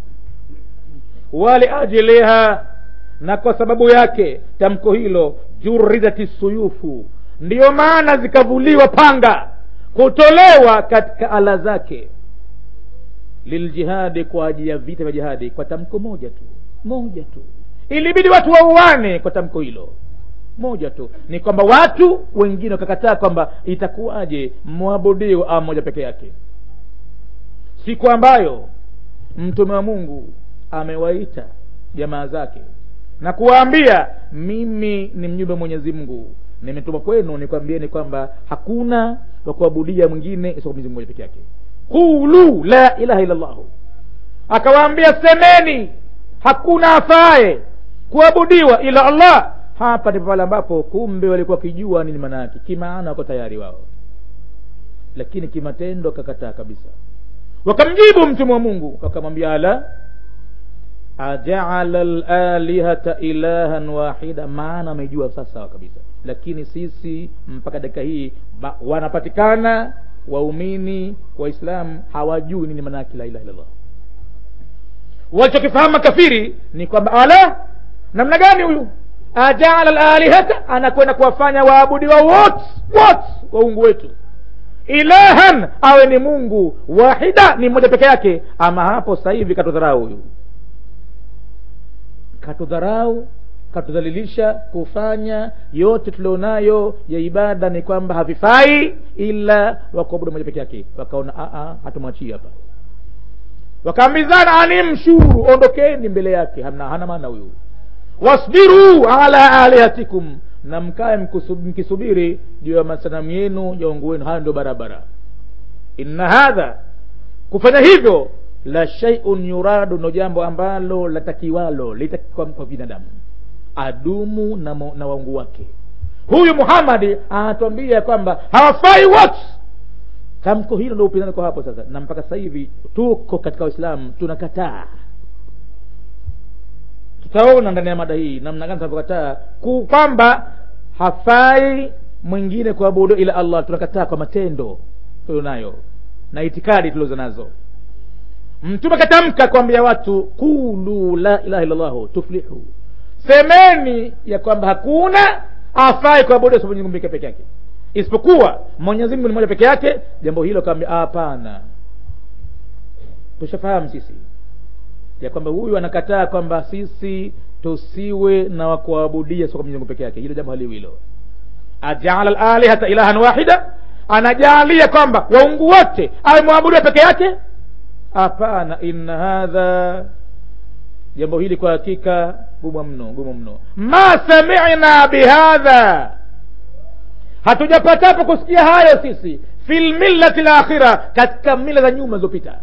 waliajiliha na kwa sababu yake tamko hilo juridati suyufu ndiyo maana zikavuliwa panga kutolewa katika ala zake liljihadi kwa ajili ya vita vya jihadi kwa tamko moja tu moja tu ilibidi watu wauane kwa tamko hilo moja tu ni kwamba watu wengine wakakataa kwamba itakuwaje mwabudio a mmoja peke yake siku ambayo mtume wa mungu amewaita jamaa zake na kuwaambia mimi ni mjumbe mwenyezi mungu nimetuma kwenu nikwambieni kwamba hakuna wa kuabudia mwingine isipokuwa mwenyezi mungu moja peke yake qulu la ilaha illa llahu akawaambia semeni hakuna afaye kuabudiwa ila allah hapa ndipo pale ambapo kumbe walikuwa wakijua nini maana yake kimaana wako tayari wao lakini kimatendo akakataa kabisa wakamjibu mtume wa mungu wakamwambia ala ajaala lalihata ilahan wahida maana amejua sasa kabisa lakini sisi mpaka dakika hii ba- wanapatikana waumini waislamu hawajui nini maana yake la ilaha illallah walichokifahamu makafiri ni kwamba ala namna gani huyu ajaala lalihata anakwenda kuwafanya waabudiwa wote wote waungu wetu ilahan awe ni mungu wahida ni mmoja peke yake ama hapo sasa hivi katudharau huyu katudharau katudhalilisha kufanya yote tulionayo ya ibada ni kwamba havifai ila wakuabudu moja peke yake wakaona hatumwachii hapa wakaambizana animshuru ondokeni mbele yake hana, hana maana huyu wasbiru ala alihatikum na mkae mkusu- mkisubiri juu ya masanamu yenu ya ungu wenu hayo ndio barabara inna hadha kufanya hivyo la shaiun yuradu ndo jambo ambalo latakiwalo litakiwa kwa binadamu adumu na, mo- na waungu wake huyu muhammadi anatuambia kwamba hawafai wote tamko hilo ndo upinzani kwa hapo sasa na mpaka sasa hivi tuko katika waislamu tunakataa tutaona ndani ya mada hii namna gani tunavyokataa ku- kwamba hafai mwingine kuabudu ila allah tunakataa kwa matendo tulionayo na itikadi tulizo nazo mtume katamka kuambia watu qulu la ilaha illallahu tuflihu semeni ya kwamba hakuna afai kuabudu isipokuwa Mwenyezi Mungu peke yake isipokuwa mwenyezi mungu ni moja peke yake jambo hilo kaambia hapana tushafahamu sisi ya kwamba huyu anakataa kwamba sisi tusiwe na wakuabudia sio kwa Mwenyezi Mungu peke yake hilo jambo haliwi hilo ajaala lalihata ilahan wahida anajalia kwamba waungu wote awe mwabudiwa peke yake hapana inna hadha jambo hili kwa hakika gumu mno gumu mno ma samina bihadha hatujapatapo kusikia hayo sisi fi lmillati lakhira katika mila za nyuma zilizopita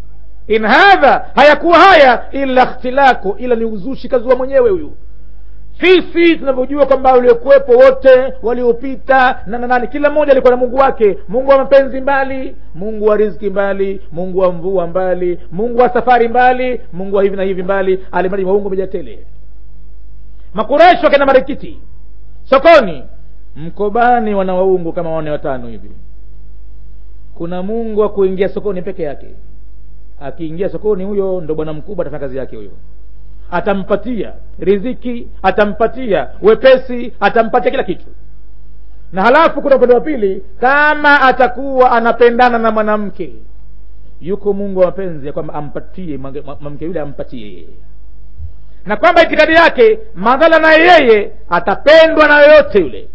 in hadha hayakuwa haya ila ikhtilaku ila ni uzushi kazua mwenyewe huyu sisi tunavyojua kwamba waliokuwepo wote waliopita na na nani kila mmoja alikuwa na mungu wake mungu wa mapenzi mbali mungu wa riziki mbali mungu wa mvua mbali mungu wa safari mbali mungu wa hivi na hivi mbali alimradi maungu mejatele makureshi wakenda marikiti sokoni mkobani wana waungu kama wane watano hivi kuna mungu wa kuingia sokoni peke yake akiingia sokoni huyo ndo bwana mkubwa atafanya kazi yake huyo atampatia riziki atampatia wepesi atampatia kila kitu na halafu kuna upande wa pili kama atakuwa anapendana na mwanamke yuko mungu wa mapenzi ya kwamba ampatie mwanamke yule ampatie yeye na kwamba itikadi yake madhala na yeye atapendwa na yoyote yule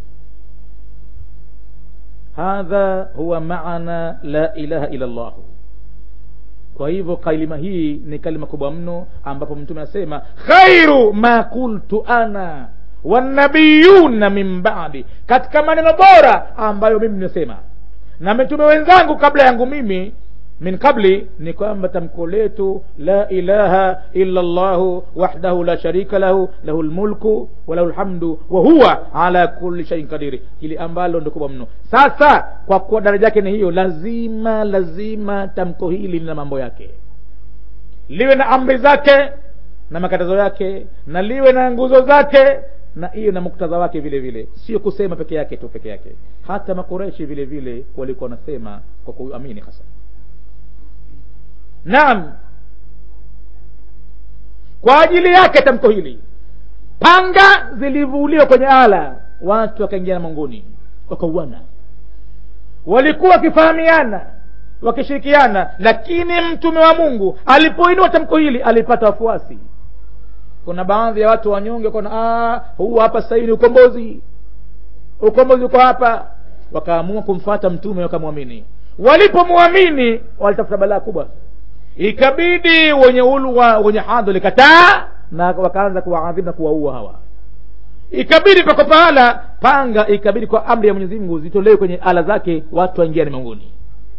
hadha huwa maana la ilaha illa llahu kwa hivyo kalima hii ni kalima kubwa mno ambapo mtume anasema khairu ma qultu ana wanabiyuna min badi katika maneno bora ambayo mimi nimesema na mitume wenzangu kabla yangu mimi min qabli ni kwamba tamko letu la ilaha illa llahu wahdahu la sharika lahu lahu lmulku walahu lhamdu wa huwa ala kulli shaiin kadiri hili ambalo ndo kubwa mno sasa kwa kuwa daraja yake ni hiyo lazima lazima tamko hili lina mambo yake liwe na amri zake na makatazo yake na liwe na nguzo zake na iwe na muktadha wake vile vile sio kusema peke yake tu peke yake hata makureshi vile vile walikuwa wanasema kwa kuamini hasa naam kwa ajili yake tamko hili panga zilivuliwa kwenye ala watu wakaingia na mongoni wakauana walikuwa wakifahamiana wakishirikiana lakini mtume wa mungu alipoinua tamko hili alipata wafuasi kuna baadhi ya watu wanyonge kona huu hapa sasa hivi ni ukombozi ukombozi uko hapa wakaamua kumfata mtume wakamwamini walipomwamini walitafuta balaa kubwa ikabidi wenye ulwa wenye hadhi likataa na wakaanza kuwaadhibu na kuwaua hawa ikabidi pako pahala panga ikabidi kwa amri ya mwenyezi mungu zitolewe kwenye ala zake watu waingia ni miongoni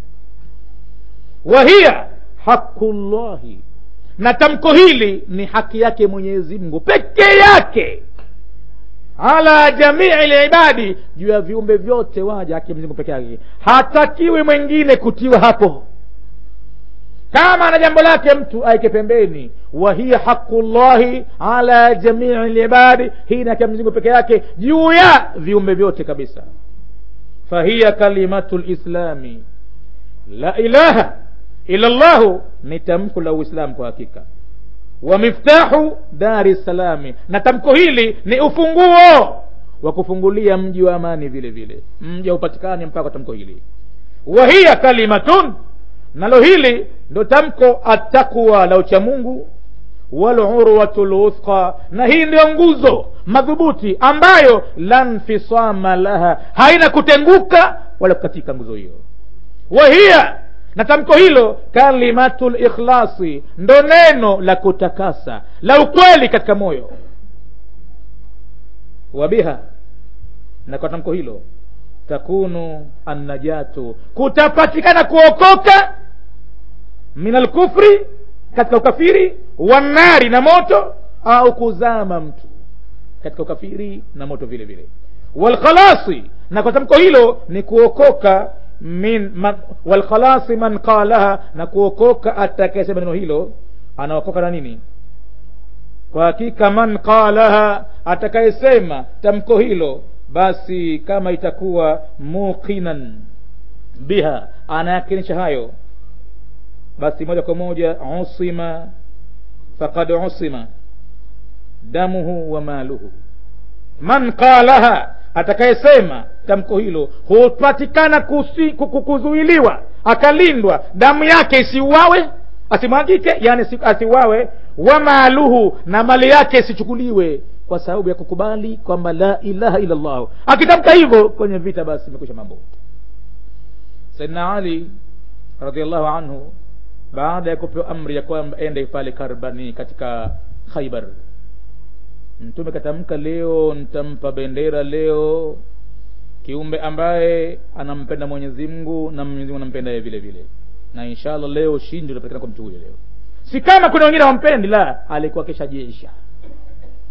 wahiya haqullahi na tamko hili ni haki yake mwenyezi mungu peke yake ala jamii libadi juu ya viumbe vyote waja haki ya mwenyezi mungu peke yake hatakiwi mwingine kutiwa hapo kama ana jambo lake mtu aike pembeni wa hiya haqullahi ala jamii libadi hii ni haki ya mwenyezi mungu peke yake juu ya viumbe vyote kabisa fahiya kalimatu lislami la ilaha ila llahu ni tamko la uislamu kwa hakika wa miftahu dari salami na tamko hili ni ufunguo wa kufungulia mji wa amani vile vile mji haupatikani mpaka tamko hili wa hiya kalimatun nalo hili ndo tamko attaqwa la uchamungu walurwatu luthqa na hii ndio nguzo madhubuti ambayo la nfisama laha haina kutenguka wala kukatika nguzo hiyo wahiya na tamko hilo kalimatu likhlasi ndo neno la kutakasa la ukweli katika moyo wabiha na kwa tamko hilo takunu annajatu kutapatikana kuokoka min alkufri katika ukafiri wanari na moto au kuzama mtu katika ukafiri na moto vile vile walkhalasi na kwa tamko hilo ni kuokoka min man, walkhalasi man qalaha na kuokoka atakayesema neno hilo anaokoka na nini kwa hakika man qalaha atakayesema tamko hilo basi kama itakuwa muqinan biha anayakinisha hayo basi moja kwa moja usima faqad usima damuhu wa maluhu man qalaha atakayesema tamko hilo hupatikana kuzuiliwa akalindwa damu yake isiuawe asimwagike yani asiuawe wa maaluhu na mali yake isichukuliwe kwa sababu ya kukubali kwamba la ilaha illa llahu akitamka hivyo kwenye vita basi imekwisha mambo saidna ali radiallahu anhu baada ya kupewa amri ya kwamba ende pale karbani katika khaibar mtume katamka leo nitampa bendera leo kiumbe ambaye anampenda mwenyezi mungu na mwenyezi mungu anampenda yeye vile vile na inshallah leo shindi utapatikana kwa mtu huyo leo si kama kuna wengine hawampendi la alikuwa keshajesha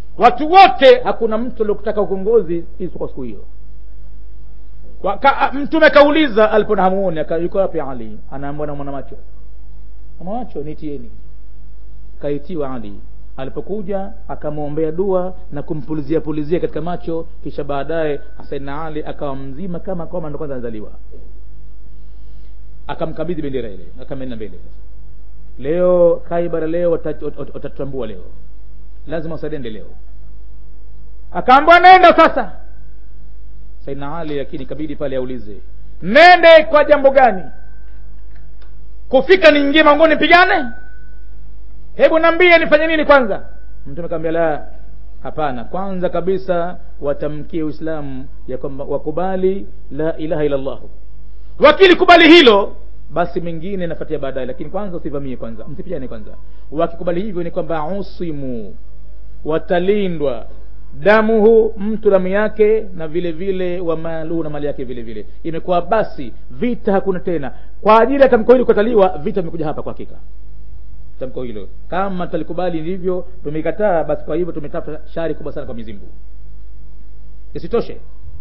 watu wote hakuna mtu aliokutaka uongozi isipokuwa siku hiyo Waka, mtume kauliza alipona hamuoni yuko wapi ali anaambwa na mwana macho mwana macho nitieni kaitiwa ali alipokuja akamwombea dua na kumpulizia pulizia katika macho kisha baadaye saidna ali akawa mzima kama kwamba ndo kwanza anazaliwa akamkabidhi bendera ile akamenda mbele leo kaibara leo watatutambua leo lazima usadende leo akaambwa nenda sasa saidna ali lakini kabidi pale aulize nende kwa jambo gani kufika niingie mangoni pigane hebu nambie nifanye nini kwanza mtume kaambia la hapana kwanza kabisa watamkie uislamu ya kwamba wakubali la ilaha illa llah wakilikubali hilo basi mengine nafuatia baadaye lakini kwanza usivamie kwanza msipigane kwanza wakikubali hivyo ni kwamba usimu watalindwa damuhu mtu damu yake na vile vile wa maluhu na mali yake vile vile imekuwa basi vita hakuna tena kwa ajili ya tamko hili kukataliwa vita vimekuja hapa kwa hakika tamko hilo kama talikubali ndivyo tumekataa basi kwa hivyo tumetafuta shari kubwa sana kwa mizimbu isitoshe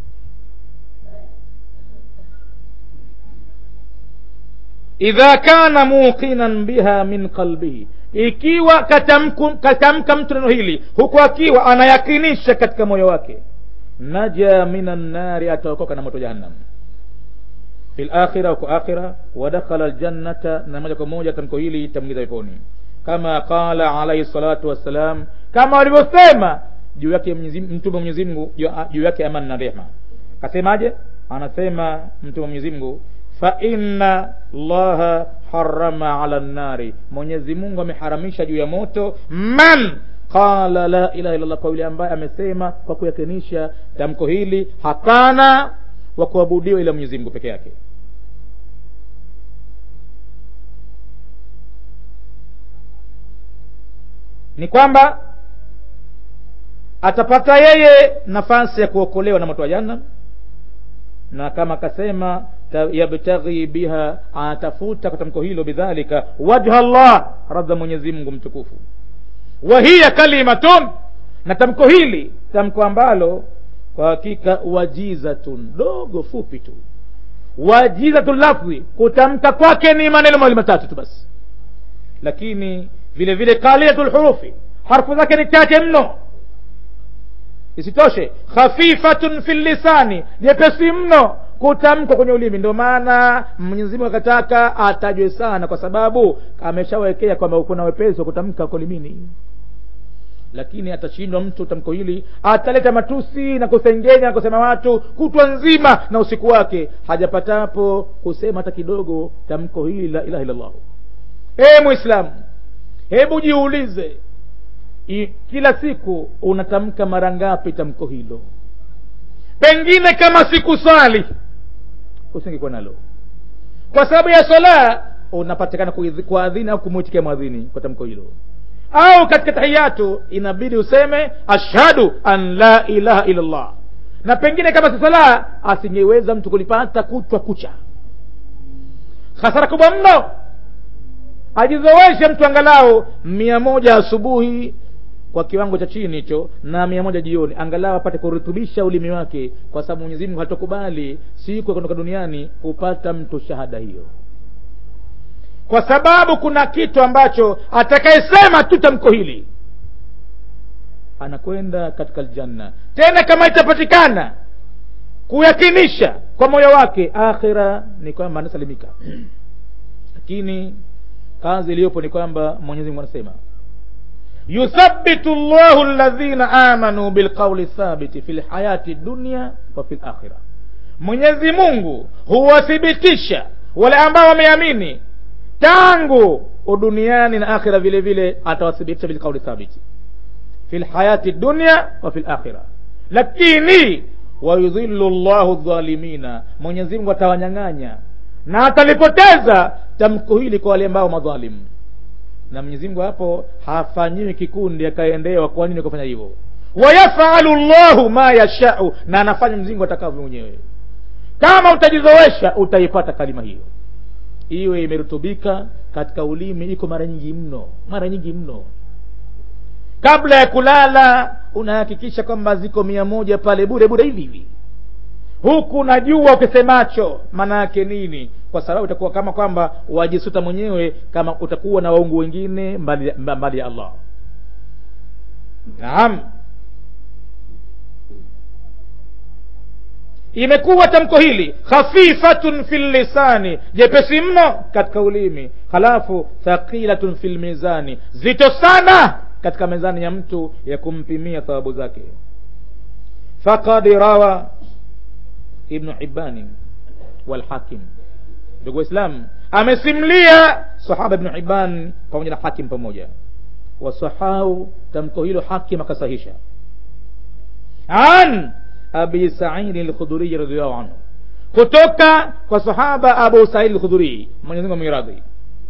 idha kana muqinan biha min qalbihi ikiwa katamka katamka mtu neno hili huku akiwa anayakinisha katika moyo wake naja minan nari ataokoka na moto jahannam fi lakhira huko akhira wadakhala ljannata na moja kwa moja tamko hili itamwingiza peponi kama qala alaihi salatu wassalam kama walivyosema juu yake mtume wa mwenyezi mungu juu yake amani na rehma akasemaje anasema mtume wa mwenyezi mungu fa inna llaha harama ala nnari mwenyezi mungu ameharamisha juu ya moto man qala la ilaha illallah kwa yule ambaye amesema kwa kuyakinisha tamko hili hapana wa kuabudiwa ila mwenyezi mungu peke yake ni kwamba atapata yeye nafasi ya kuokolewa na moto wa jahannam na kama akasema yabtaghi biha anatafuta kwa tamko hilo bidhalika wajha llah radha mwenyezi mungu mtukufu wa hiya kalimatun na tamko hili tamko ambalo kwa hakika wajizatun dogo fupi tu wajizatu lafdhi kutamka kwake ni maneno mawili matatu tu basi lakini vile vile kalilatu lhurufi harfu zake ni chache mno isitoshe khafifatun fi lisani nyepesi mno kutamkwa kwenye ulimi ndio maana mwenyezi mungu akataka atajwe sana kwa sababu ameshawekea kwamba kuna wepesi wa kutamka kwa ulimini lakini atashindwa mtu tamko hili ataleta matusi na kusengenya na kusema watu kutwa nzima na usiku wake hajapatapo kusema hata kidogo tamko hili la ilaha illallah ee mwislamu hebu jiulize I, kila siku unatamka mara ngapi tamko hilo pengine kama sikuswali usingekuwa nalo kwa sababu ya swala unapatikana kuadhini au kumwitikia mwadhini kwa tamko hilo au katika tahiyatu inabidi useme ashhadu an la ilaha illa llah na pengine kama si sala asingeweza mtu kulipata kutwa kucha hasara kubwa mno ajizoweshe mtu angalau mia moja asubuhi kwa kiwango cha chini hicho na mia moja jioni angalau apate kurutubisha ulimi wake kwa sababu mwenyezi mungu hatokubali siku ya kuondoka duniani kupata mtu shahada hiyo kwa sababu kuna kitu ambacho atakayesema tu tamko hili anakwenda katika aljanna tena kama itapatikana kuyakinisha kwa moyo wake akhira ni kwamba anasalimika lakini kazi iliyopo ni kwamba mwenyezi mungu anasema yuthabitu llahu ladhina amanu bilqauli thabiti fi lhayati dunya wa fi lakhira mwenyezi mungu huwathibitisha wale ambao wameamini tangu uduniani na akhira vile vile atawathibitisha bilqauli thabiti fi lhayati dunya wa fi lakhira lakini wayudhillu llahu dhalimina mwenyezi mungu atawanyang'anya na atalipoteza tamko hili kwa wale ambao madhalimu na mwenyezi mungu hapo hafanyiwi kikundi akaendewa kwa nini kufanya hivyo wayafalu llahu ma yashau na anafanya mzingu atakavyo mwenyewe kama utajizowesha utaipata kalima hiyo iwe imerutubika katika ulimi iko mara nyingi mno mara nyingi mno kabla ya kulala unahakikisha kwamba ziko mia moja pale bure bure hivi hivi huku najua ukisemacho maana yake nini kwa sababu itakuwa kama kwamba wajisuta mwenyewe kama utakuwa na waungu wengine mbali, mbali ya allah naam imekuwa tamko hili khafifatun fi lisani jepesi mno katika ulimi halafu thaqilatun fi lmizani zito sana katika mezani ya mtu ya kumpimia thawabu zake faqad rawa ibnu hibani walhakim ndugu waislam amesimlia sahaba ibnu hiban pamoja na hakim pamoja wasahau tamko hilo hakim akasahisha an abi saidi lkhudhuriyi radiallahu anhu kutoka kwa sahaba abu saidi lkhudhurii mwenyezimungu amiradhi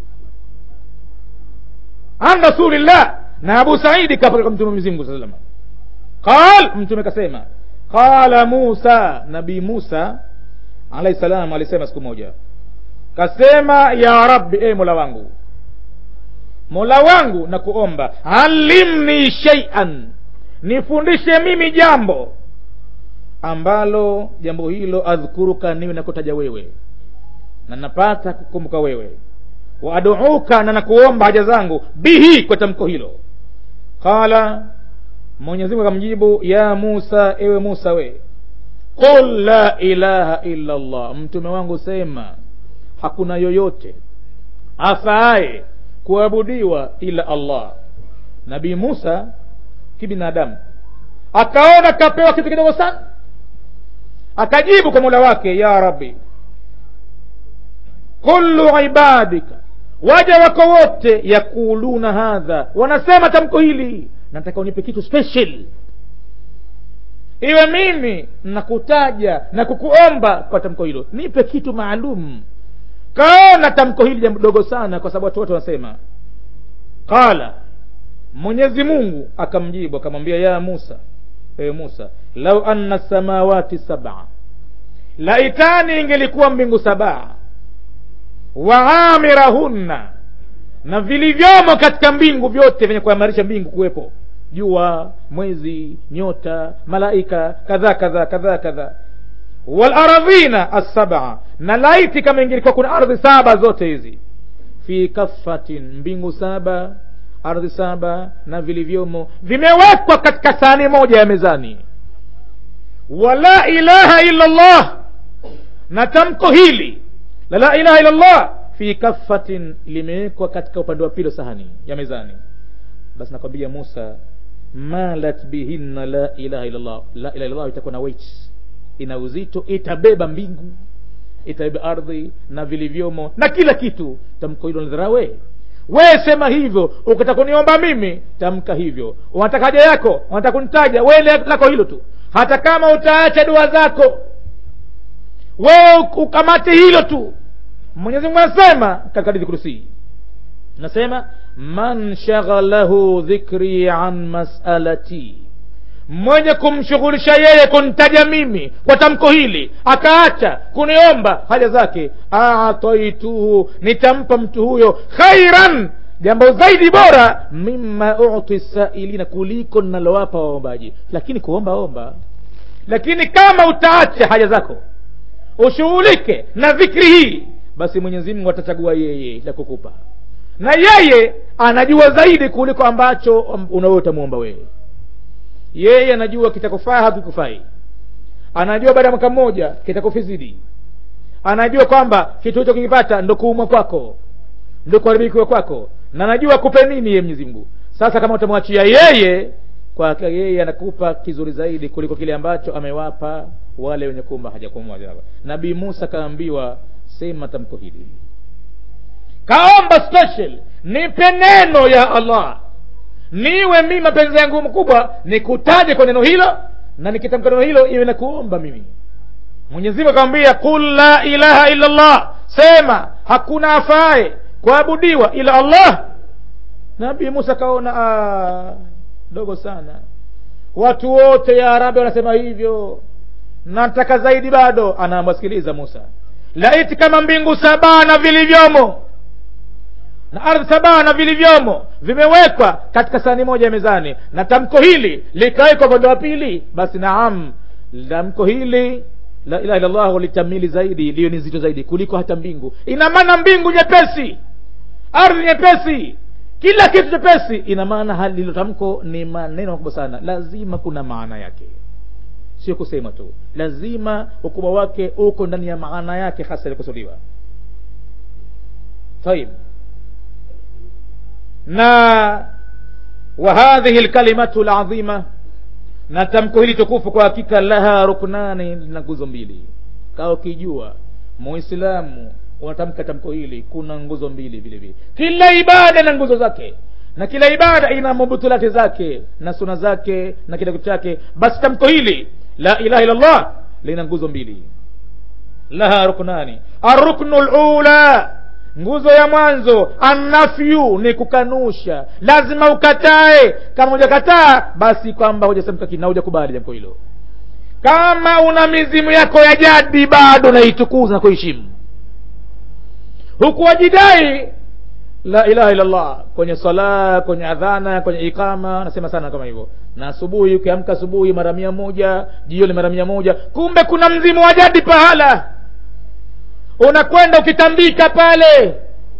an rasulillah na abu saidi kapaka mtume mwenyezimngu saa salama qal mtume kasema qala musa nabii musa alaihi salam alisema siku moja kasema ya rabbi e mola wangu mola wangu na kuomba alimni sheian nifundishe mimi jambo ambalo jambo hilo adhkuruka niwe nakutaja wewe na napata kukumbuka wewe waaduuka na nakuomba haja zangu bihi kwa tamko hilo qala mwenyezimungu akamjibu ya musa ewe musa we qul la ilaha illa allah mtume wangu sema hakuna yoyote afaaye kuabudiwa ila allah nabii musa kibinadamu akaona kapewa kitu kidogo sana akajibu kwa mola wake ya rabbi kullu ibadika waja wako wote yakuluna hadha wanasema tamko hili nataka unipe kitu special iwe mimi nakutaja na kukuomba kwa tamko hilo nipe kitu maalum kaona tamko hili jambo dogo sana kwa sababu watu wote wanasema qala mwenyezi mungu akamjibu akamwambia ya musa ewe musa lau anna samawati sabaa laitani ingelikuwa mbingu sabaa waamirahunna na vilivyomo katika mbingu vyote vyenye kuamarisha mbingu kuwepo jua mwezi nyota malaika kadhaa kadhaa kadhaa kadhaa walaradhina assabaa na laiti kama ingelikuwa kuna ardhi saba zote hizi fi kafatin mbingu saba ardhi saba na vilivyomo vimewekwa katika sahani moja ya mezani wala ilaha illa llah na tamko hili la la ilaha illa llah fi kafatin limewekwa katika upande wa pili wa sahani ya mezani basi nakwambia musa malat bihinna la ilaha illallah la ilaha illallah itakuwa na weight ina uzito itabeba mbingu itabeba ardhi na vilivyomo na kila kitu tamko hilo nidharawe wee sema hivyo ukitaka kuniomba mimi tamka hivyo unataka haja yako unataka kunitaja we lako hilo tu hata kama utaacha dua zako wewe ukamate hilo tu mwenyezi mungu anasema katika hadithi kurusii nasema man shaghalahu dhikri an masalati mwenye kumshughulisha yeye kuntaja mimi kwa tamko hili akaacha kuniomba haja zake ataituhu nitampa mtu huyo khairan jambo zaidi bora mima uti sailina kuliko ninalowapa waombaji lakini kuomba omba lakini kama utaacha haja zako ushughulike na dhikri hii basi mwenyezi mungu atachagua yeye la kukupa na yeye anajua zaidi kuliko ambacho unawe utamwomba wewe yeye anajua kitakufaa hakikufai anajua baada ya mwaka mmoja kitakufizidi anajua kwamba kitu hicho kikipata ndo kuumwa kwako ndo kuharibikiwa kwako na anajua kupe nini ye mwenyezi mungu sasa kama utamwachia yeye kwa yeye anakupa kizuri zaidi kuliko kile ambacho amewapa wale wenye kumba hajakumwa nabii musa kaambiwa sema tamko hili kaomba special nipe neno ya allah niwe mimi mapenzi yangu mkubwa nikutaje kwa neno hilo na nikitamka neno hilo iwe na kuomba mimi mwenyezimungu akamwambia qul la ilaha illa llah sema hakuna afaye kuabudiwa ila allah nabii musa kaona dogo sana watu wote ya arabi wanasema hivyo nataka zaidi bado anaamwasikiliza musa laiti kama mbingu saba na vilivyomo na ardhi saba na vilivyomo vimewekwa katika sahani moja ya mezani na tamko hili likawekwa upande wa pili basi naam tamko hili la ilaha illallah litamili zaidi liyo ni zito zaidi kuliko hata mbingu ina maana mbingu nyepesi ardhi nyepesi kila kitu chepesi ina maana hali hilo tamko ni maneno makubwa sana lazima kuna maana yake sio kusema tu lazima ukubwa wake uko ndani ya maana yake hasa ilikusudiwa طيب na wa hadhihi lkalimatu ladhima na tamko hili tukufu kwa hakika laha ruknani lina nguzo mbili kaa ukijua muislamu unatamka tamko hili kuna nguzo mbili vile vile kila ibada na nguzo zake na kila ibada ina mubutulati zake na suna zake na kila kitu chake basi tamko hili la ilaha illallah lina nguzo mbili laha ruknani arruknu lula nguzo ya mwanzo annafyu ni kukanusha lazima ukatae kama hujakataa basi kwamba hujasemka na hujakubali jambo hilo kama una mizimu yako ya jadi bado naitukuza na kuheshimu huku wajidai la ilaha illallah kwenye sala kwenye adhana kwenye ikama nasema sana kama hivyo na asubuhi ukiamka asubuhi mara mia moja jioni mara mia moja kumbe kuna mzimu wa jadi pahala unakwenda ukitambika pale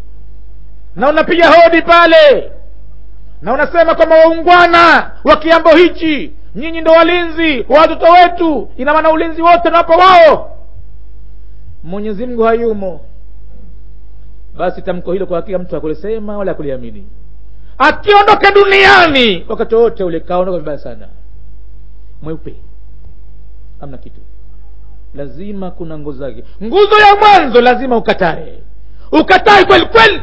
na unapiga hodi pale na unasema kwamba waungwana wa kiambo hichi nyinyi ndo walinzi wa watoto wetu ina maana ulinzi wote nawapa wao mwenyezi mungu hayumo basi tamko hilo kwa hakika mtu akulisema wala akuliamini akiondoka duniani wakati wote ule kaondoka vibaya sana mweupe amna kitu lazima kuna nguzo zake nguzo ya mwanzo lazima ukatae ukatae kweli kweli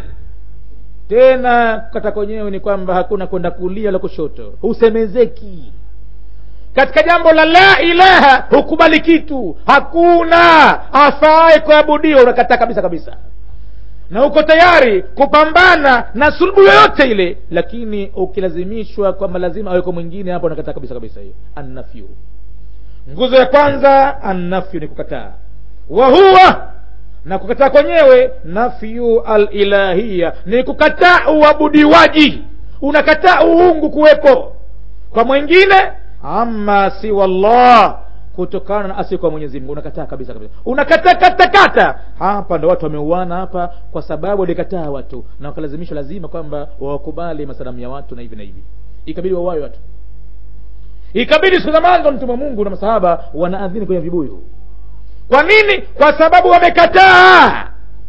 tena kukata kwenyewe ni kwamba hakuna kwenda kulia wala kushoto husemezeki katika jambo la la ilaha hukubali kitu hakuna afae kuabudiwa unakataa kabisa kabisa na uko tayari kupambana na sulubu yoyote ile lakini ukilazimishwa kwamba lazima aweko mwingine hapo unakataa kabisa kabisa hiyo annafyu nguzo ya kwanza annafyu ni kukataa wa huwa na kukataa kwenyewe nafyu alilahiya ni kukataa uabudiwaji unakataa uungu kuwepo kwa mwingine ama siwa llah kutokana na asiyekuwa mwenyezi mungu unakataa kabisa kabisa unakataa katakata hapa ndo watu wameuana hapa kwa sababu walikataa watu na wakalazimishwa lazima kwamba wawakubali masalamu ya watu na hivi na hivi ikabidi wawawe watu ikabidi siku za mwanzo mtume wa mungu na masahaba wanaadhini kwenye vibuyu kwa nini kwa sababu wamekataa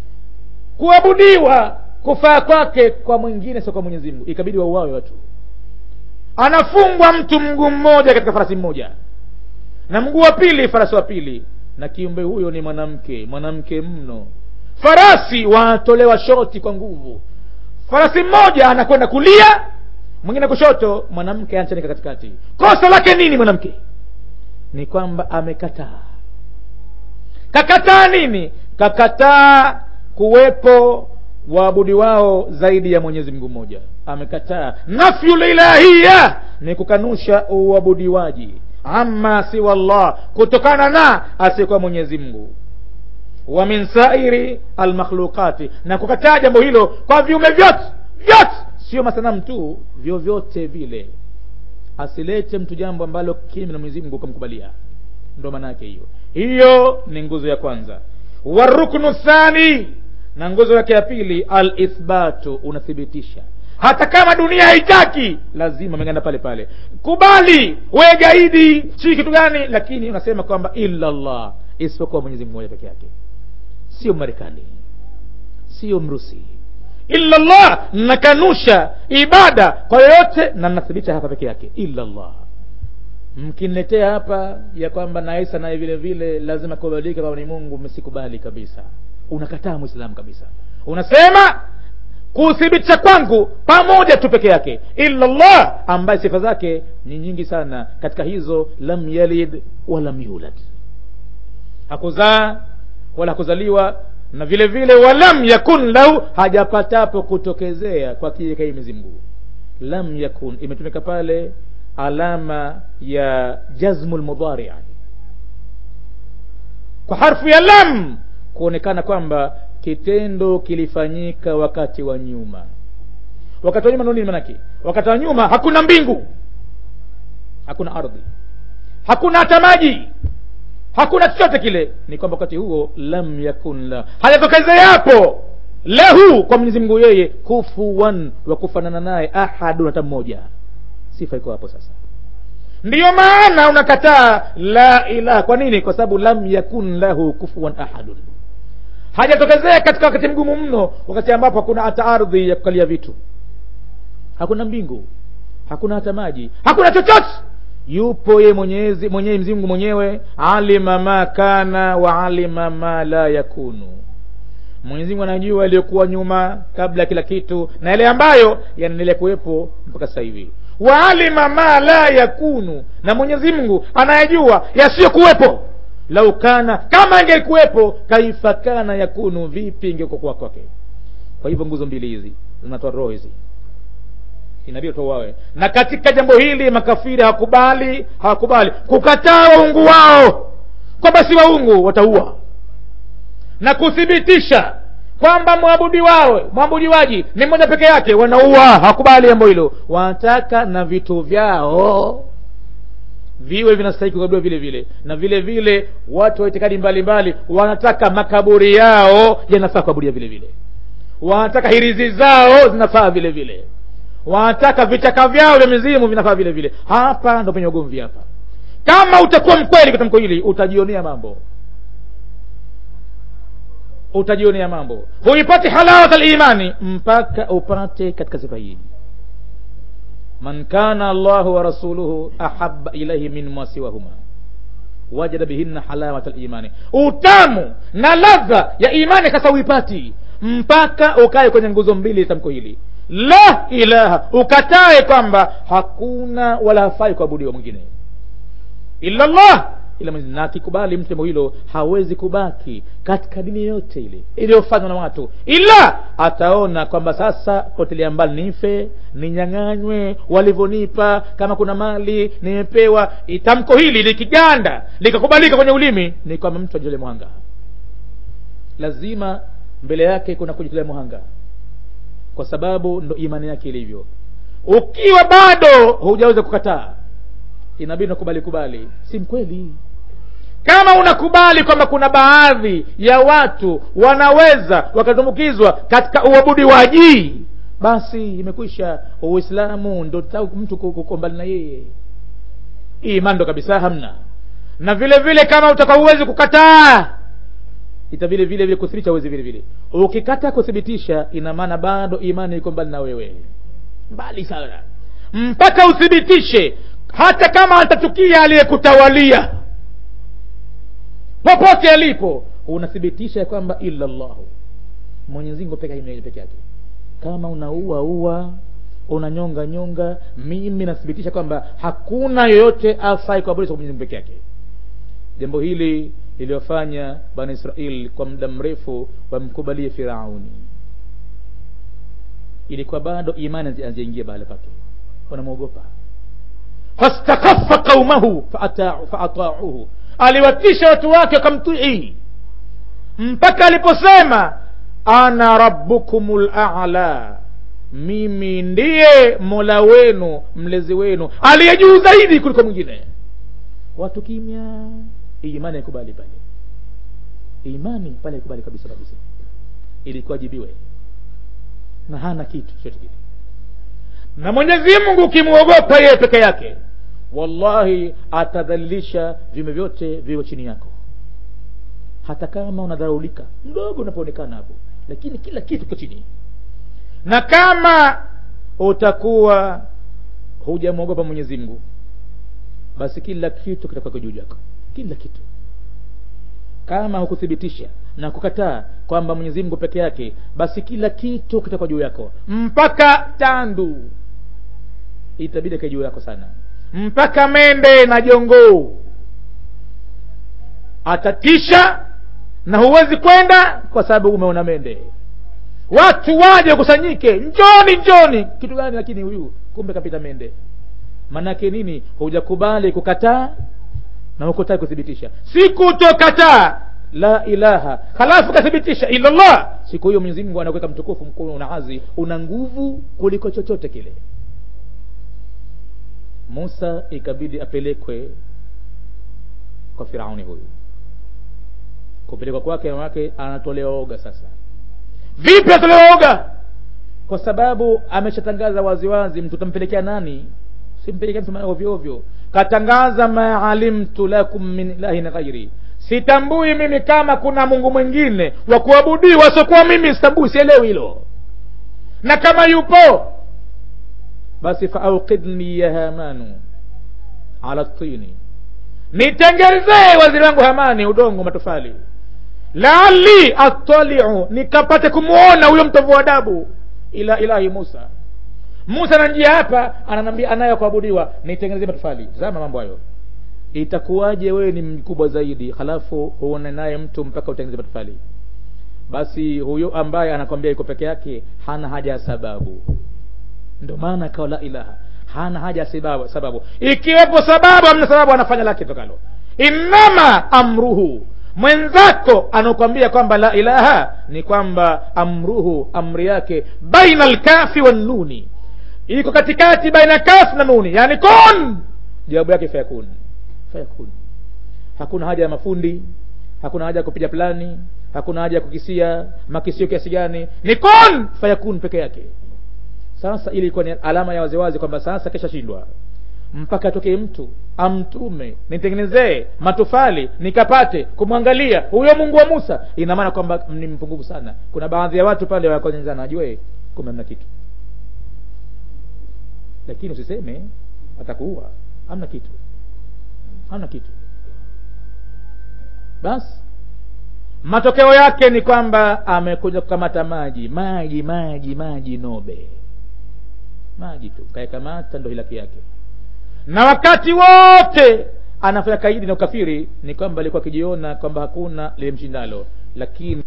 kuabudiwa kufaa kwake kwa mwingine sio kwa mwenyezi mungu ikabidi wauawe watu anafungwa mtu mguu mmoja katika farasi mmoja na mguu wa pili farasi wa pili na kiumbe huyo ni mwanamke mwanamke mno farasi wanatolewa shoti kwa nguvu farasi mmoja anakwenda kulia mwingine kushoto mwanamke anachanika katikati kosa lake nini mwanamke ni kwamba amekataa kakataa nini kakataa kuwepo waabudi wao zaidi ya mwenyezi mungu mmoja amekataa nafyu lilahiya ni kukanusha uabudiwaji ama siwa llah kutokana na asiyekuwa mwenyezi mungu wa min sairi almakhluqati na kukataa jambo hilo kwa viume vyote vyote sio masanamu tu vyovyote vile asilete mtu jambo ambalo kinyume na mwenyezi mungu ukamkubalia ndo maana yake hiyo hiyo ni nguzo ya kwanza waruknu thani na nguzo yake ya pili alithbatu unathibitisha hata kama dunia haitaki lazima mengana pale pale kubali we gaidi si kitu gani lakini unasema kwamba illa llah isipokuwa mwenyezi mungu moja peke yake sio marekani sio mrusi illa llah nakanusha ibada kwa yoyote na nathibitisha hapa peke yake illa llah mkiniletea hapa ya kwamba na isa naye vile vile lazima kubadilika kwamba ni mungu msikubali kabisa unakataa mwislamu kabisa unasema kuthibitisha kwangu pamoja tu peke yake illa llah ambaye sifa zake ni nyingi sana katika hizo lam yalid walam yulad hakuzaa wala hakuzaliwa na vile vile walam yakun lahu hajapatapo kutokezea kwa kijeka hii mwenyezi mungu lam yakun imetumika pale alama ya jazmu lmudharia kwa harfu ya lam kuonekana kwamba kitendo kilifanyika wakati wa nyuma wakati wa nyuma nini manake wakati wa nyuma hakuna mbingu hakuna ardhi hakuna hata maji hakuna chochote kile ni kwamba wakati huo lam yakun la hajatokezeapo lahu kwa mwenyezi mungu yeye kufuwan wa kufanana naye ahadun hata mmoja sifa iko hapo sasa ndiyo maana unakataa la ilaha kwa nini kwa sababu lam yakun lahu kufuwan ahadun hajatokezea katika wakati mgumu mno wakati ambapo hakuna hata ardhi ya kukalia vitu hakuna mbingu hakuna hata maji hakuna chochote yupo ye mwenyezi mwenyewe mzingu mwenyewe alima ma kana wa alima ma la yakunu mwenyezi mungu anajua yaliyokuwa nyuma kabla ya kila kitu na yale ambayo yanaendelea kuwepo mpaka sasa hivi waalima ma la yakunu na mwenyezi mungu anayajua yasiyokuwepo lau kana kama ingekuwepo kaifa kana yakunu vipi ingekuwa kwake kwa hivyo nguzo mbili hizi zinatoa roho hizi inabidi tuwawe na katika jambo hili makafiri hawakubali hawakubali kukataa waungu wao kwamba si waungu wataua na kuthibitisha kwamba mwabudi wao mwabudiwaji ni mmoja peke yake wanaua hawakubali jambo hilo wanataka na vitu vyao viwe vinastahiki kuabudiwa vile vile na vile vile watu wa itikadi mbalimbali wanataka makaburi yao yanafaa kuabudia vile vile wanataka hirizi zao zinafaa vile vile wanataka vichaka vyao vya mizimu vinafaa vile vile hapa ndo penye ugomvi hapa kama utakuwa mkweli katika tamko hili utajionea mambo utajionea mambo huipati halawat limani mpaka upate katika sifa hii man kana allahu wa rasuluhu ahaba ilaihi min masiwahuma wajada bihinna halawat limani utamu na ladha ya imani sasa uipati mpaka ukae kwenye nguzo mbili tamko hili la ilaha ukatae kwamba hakuna wala hafai kuabudiwa mwingine illa llah ila na akikubali mtu jambo hilo hawezi kubaki katika dini yote ile iliyofanywa na watu ila ataona kwamba sasa potelea mbali nife ninyang'anywe walivyonipa kama kuna mali nimepewa tamko hili likiganda likakubalika kwenye ulimi ni kwamba mtu ajole mwanga lazima mbele yake kuna kujitolea mwanga kwa sababu ndo imani yake ilivyo ukiwa bado hujaweza kukataa inabidi nakubali kubali si mkweli kama unakubali kwamba kuna baadhi ya watu wanaweza wakatumbukizwa katika uabudiwaji basi imekwisha uislamu ndo mtu kuko mbali na yeye imani ndo kabisa hamna na vile vile kama utakuwa huwezi kukataa ita vile vile vile kuthibitisha uwezi vile vile ukikata kuthibitisha ina maana bado imani iko mbali na wewe mbali sana mpaka uthibitishe hata kama atachukia aliyekutawalia popote alipo unathibitisha ya kwamba illa llahu mwenyezimungu peke peke yake kama unaua ua unanyonga nyonga mimi nathibitisha kwamba hakuna yoyote afai kuabudu kwa mwenyezimungu peke yake jambo hili liliyofanya bani israel kwa muda mrefu wamkubalie firauni ilikuwa bado imani hazijaingia bahala pake wanamwogopa fastakaffa qaumahu faatauhu aliwatisha watu wake wakamtii mpaka aliposema ana rabbukum lala mimi ndiye mola wenu mlezi wenu aliye juu zaidi kuliko mwingine watu kimya imani haikubali pale imani pale haikubali kabisa kabisa ilikuwa jibiwe na hana kitu chochote kile na mwenyezi mungu ukimwogopa yeye peke yake wallahi atadhalilisha viume vyote viwe chini yako hata kama unadharaulika mdogo unapoonekana hapo lakini kila kitu kiko chini na kama utakuwa hujamwogopa mwenyezi mungu basi kila kitu kitakuwa juu yako kila kitu kama hukuthibitisha na kukataa kwamba mwenyezi mungu peke yake basi kila kitu kitakuwa juu yako mpaka tandu itabidi kae juu yako sana mpaka mende na jongoo atatisha na huwezi kwenda kwa sababu umeona mende watu waje wakusanyike njoni njoni kitu gani lakini huyu kumbe kapita mende manake nini hujakubali kukataa na hukutaki kuthibitisha si kutokataa la ilaha halafu kathibitisha illa llah siku hiyo mwenyezi mungu anakuweka mtukufu mkuu una azi una nguvu kuliko chochote kile musa ikabidi apelekwe kwa firauni huyu kupelekwa kwake wake anatolewa oga sasa vipi atolewa oga kwa sababu ameshatangaza waziwazi mtu utampelekea nani simpelekea mtu ovyo ovyo katangaza ma alimtu lakum min ilahin ghairi sitambui mimi kama kuna mungu mwingine wa kuabudiwa siokuwa mimi sitambui sielewi hilo na kama yupo basi faaukidni ya hamanu ala tini nitengenezee waziri wangu hamani udongo matofali laali attaliu nikapate kumwona huyo mtovu wa adabu ila ilahi musa musa na njia hapa ananambia anayo kuabudiwa nitengenezee matofali zama mambo hayo itakuwaje wewe ni mkubwa zaidi halafu huone naye mtu mpaka utengeneze matofali basi huyo ambaye anakwambia yuko peke yake hana haja ya sababu ndio maana kawa la ilaha hana haja ya sababu, sababu. ikiwepo sababu amna sababu anafanya lake tokalo innama amruhu mwenzako anakwambia kwamba la ilaha ni kwamba amruhu amri yake baina lkafi wannuni iko katikati baina kafi na nuni yani kun jawabu yake fayakun fayakun hakuna haja ya mafundi hakuna haja ya kupiga plani hakuna haja ya kukisia makisio kiasi gani ni kun fayakun peke yake sasa ili ilikuwa ni alama ya waziwazi kwamba sasa keshashindwa mpaka atokee mtu amtume nitengenezee matofali nikapate kumwangalia huyo mungu wa musa ina maana kwamba ni mpungufu sana kuna baadhi ya watu pale wakonyezana ajue kumbe mna kitu lakini usiseme atakuua hamna kitu hamna kitu basi matokeo yake ni kwamba amekuja kukamata maji maji maji maji nobe maji tu kayakamata ndo hilaki yake na wakati wote anafanya kaidi na ukafiri ni kwamba alikuwa akijiona kwamba hakuna lilimshindalo lakini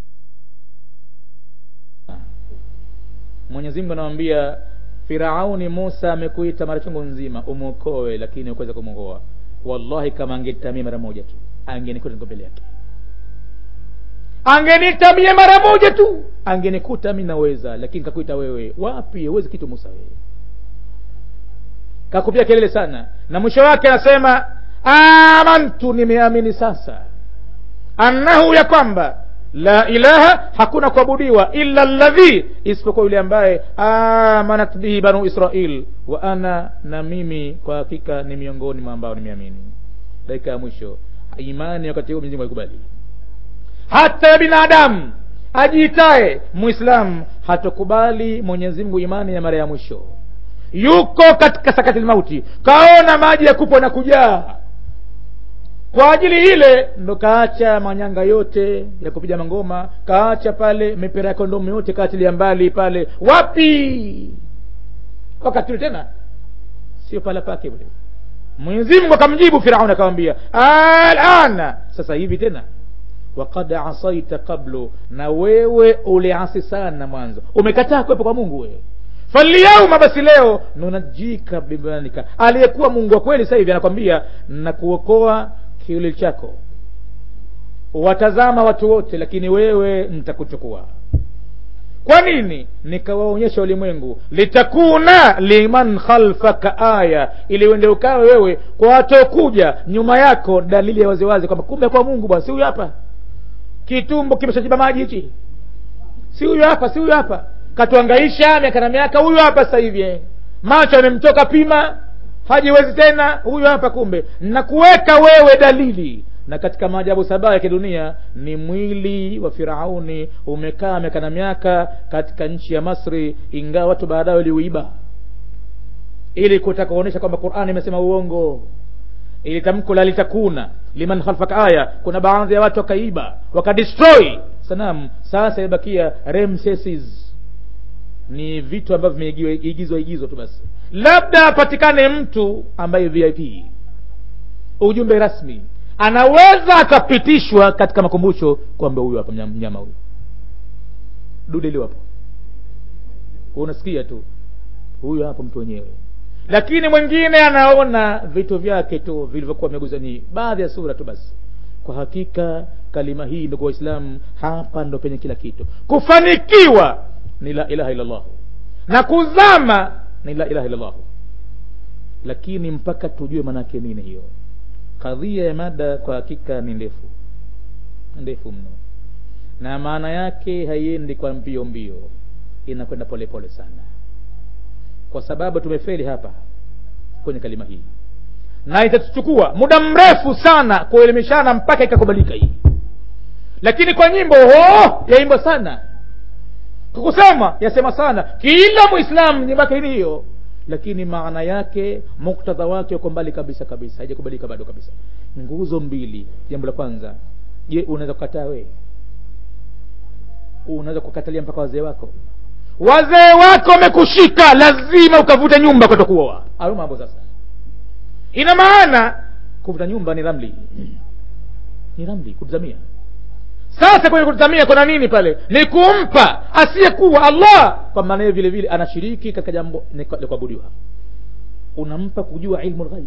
mwenyezi mungu anamwambia firauni musa amekuita mara chungu nzima umwokoe lakini ukuweza kumwokoa wallahi kama angenitamia mara moja tu angenikuta niko mbele yake angenitamia mara moja tu angenikuta mi naweza lakini kakuita wewe wapi huwezi kitu musa wewe kakupia kelele sana na mwisho wake anasema amantu nimeamini sasa annahu ya kwamba la ilaha hakuna kuabudiwa illa ladhi isipokuwa yule ambaye amanat bihi banu israil wa ana na mimi kwa hakika ni miongoni mwa ambao nimeamini dakika ya mwisho imani wakati huo mwenyezi aikubali hata ya binadamu ajiitaye muislamu hatokubali mwenyezi mungu imani ya mara ya mwisho yuko katika sakati mauti kaona maji ya kupwa na kujaa kwa ajili ile ndo kaacha manyanga yote ya kupiga mangoma kaacha pale mipira ya kondomu yote kaachilia mbali pale wapi wakati ule tena sio pala pake ule mwenyezi mungu akamjibu firaun akamwambia alana sasa hivi tena wakad asaita qablu na wewe uliasi sana mwanzo umekataa kuwepo kwa mungu wewe falyauma basi leo nunajika bibanika aliyekuwa mungu wa kweli sasa hivi anakwambia nakuokoa kiwili chako watazama watu wote lakini wewe nitakuchukua kwa nini nikawaonyesha ulimwengu litakuna liman khalfaka aya ili uende ukawe wewe kwa watokuja nyuma yako dalili ya waziwazi kwamba kumbe kwa mungu bwana si huyu hapa kitumbo kimeshajiba maji hichi si huyu hapa si huyu hapa katuangaisha miaka na miaka huyu hapa sasa hivi macho amemtoka pima hajiwezi tena huyu hapa kumbe nakuweka wewe dalili na katika maajabu saba ya kidunia ni mwili wa firauni umekaa miaka na miaka katika nchi ya masri ingawa watu baadaye waliuiba ili kutaka kuonyesha kwamba qurani imesema uongo ili tamko la litakuna liman khalfaka aya kuna baadhi ya watu wakaiba wakadestroy sanamu sasa imebakia remsesis ni vitu ambavyo vimeigizwa igizwa tu basi labda apatikane mtu ambaye vip ujumbe rasmi anaweza akapitishwa katika makumbusho kwamba huyu hapa mnyama huyu dude liwapo unasikia tu huyu hapo mtu wenyewe lakini mwingine anaona vitu vyake tu vilivyokuwa vimeguzwa ni baadhi ya sura tu basi kwa hakika kalima hii ndugu waislamu hapa ndo penye kila kitu kufanikiwa ni la ilaha illallah na kuzama ni la ilaha illallah lakini mpaka tujue maanake nini hiyo kadhia ya mada kwa hakika ni ndefu ndefu mno na maana yake haiendi kwa mbio mbio inakwenda polepole sana kwa sababu tumefeli hapa kwenye kalima hii na itatuchukua muda mrefu sana kuelimishana mpaka ikakubalika hii lakini kwa nyimbo ho yaimbwa sana kwa kusema yasema sana kila mwislamu nyimbo yake ni hiyo lakini maana yake muktadha wake uko mbali kabisa kabisa haijakubalika bado kabisa nguzo mbili jambo la kwanza je unaweza kukataa wee unaweza kukatalia mpaka wazee wako wazee wako wamekushika lazima ukavuta nyumba kwenda kuoa au mambo sasa ina maana kuvuta nyumba ni ramli ni ramli kutazamia sasa kwenye kutazamia kuna nini pale ni kumpa asiyekuwa allah kwa maana hiyo vile vile anashiriki katika jambo la kuabudiwa unampa kujua ilmu lghaibi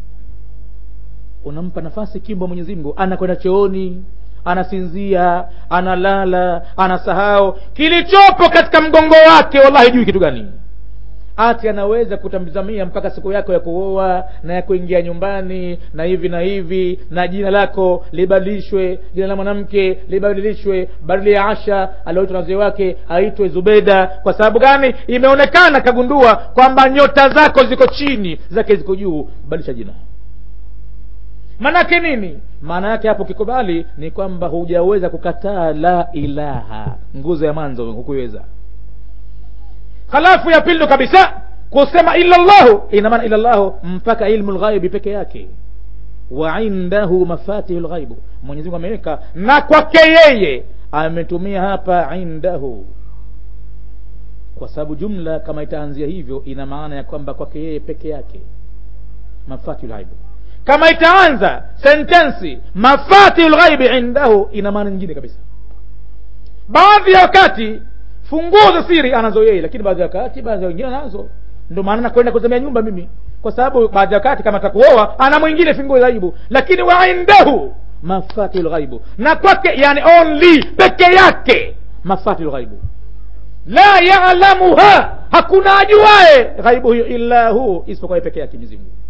unampa nafasi kimbo mwenyezi mungu anakwenda chooni anasinzia analala anasahau kilichopo katika mgongo wake wallahi jui kitu gani ati anaweza kutamzamia mpaka siku yako ya kuoa na ya kuingia nyumbani na hivi na hivi na jina lako libadilishwe jina la mwanamke libadilishwe badili ya asha alioitwa na wazee wake aitwe zubeda kwa sababu gani imeonekana kagundua kwamba nyota zako ziko chini zake ziko juu badilisha jina maanake nini maana yake hapo ukikubali ni kwamba hujaweza kukataa la ilaha nguzo ya mwanzo hukuweza halafu ya pili kabisa kusema illa llahu ina maana illa llahu mpaka ilmu lghaibi peke yake wa indahu mafatihu lghaibu mwenyezimungu ameweka na kwake yeye ametumia hapa indahu kwa sababu jumla kama itaanzia hivyo ina maana ya kwamba kwake yeye peke yake mafatihu lghaibu kama itaanza sentensi mafatihu lghaibi indahu ina maana nyingine kabisa baadhi ya wakati funguo za siri anazo yeye lakini baadhi ya wakati baadhi ya wengine anazo ndio maana nakwenda kuzamia nyumba mimi kwa sababu baadhi ya wakati kama takuoa ana mwingine funguo ghaibu lakini wa indahu mafatihu lghaibu na kwake yani only peke yake mafatihu lghaibu la yalamuha hakuna ajuae ghaibu hiyo illa hu isipokuwa peke yake mwenyezi mungu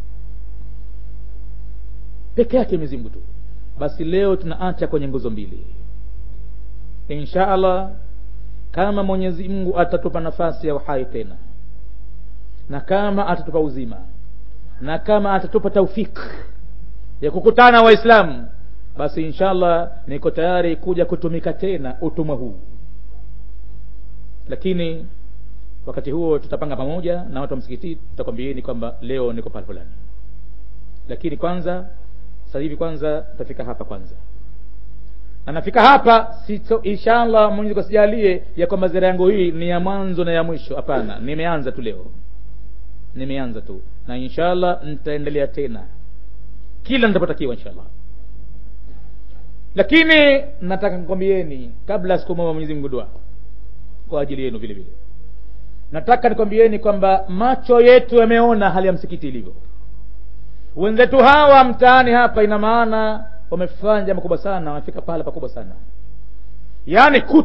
peke yake mwenyezi mungu tu basi leo tunaacha kwenye nguzo mbili insha allah kama mwenyezi mungu atatupa nafasi ya uhai tena na kama atatupa uzima na kama atatupa taufik ya kukutana waislamu basi inshallah niko tayari kuja kutumika tena utumwa huu lakini wakati huo tutapanga pamoja na watu wa msikiti tutakwambieni kwamba leo niko pale fulani lakini kwanza sasa hivi kwanza tutafika hapa kwanza na nafika hapa sito inshallah mwenyezi kasijalie ya kwamba zira yangu hii ni ya mwanzo na ya mwisho hapana nimeanza tu leo nimeanza tu na inshallah nitaendelea tena kila nitapotakiwa inshallah lakini nataka nikwambieni kabla sikumwomba mwenyezi mungu dua kwa ajili yenu vile vile nataka nikwambieni kwamba macho yetu yameona hali ya msikiti ilivyo wenzetu hawa mtaani hapa ina maana wamefanya jambo kubwa sana wamefika pahala pakubwa sana yaani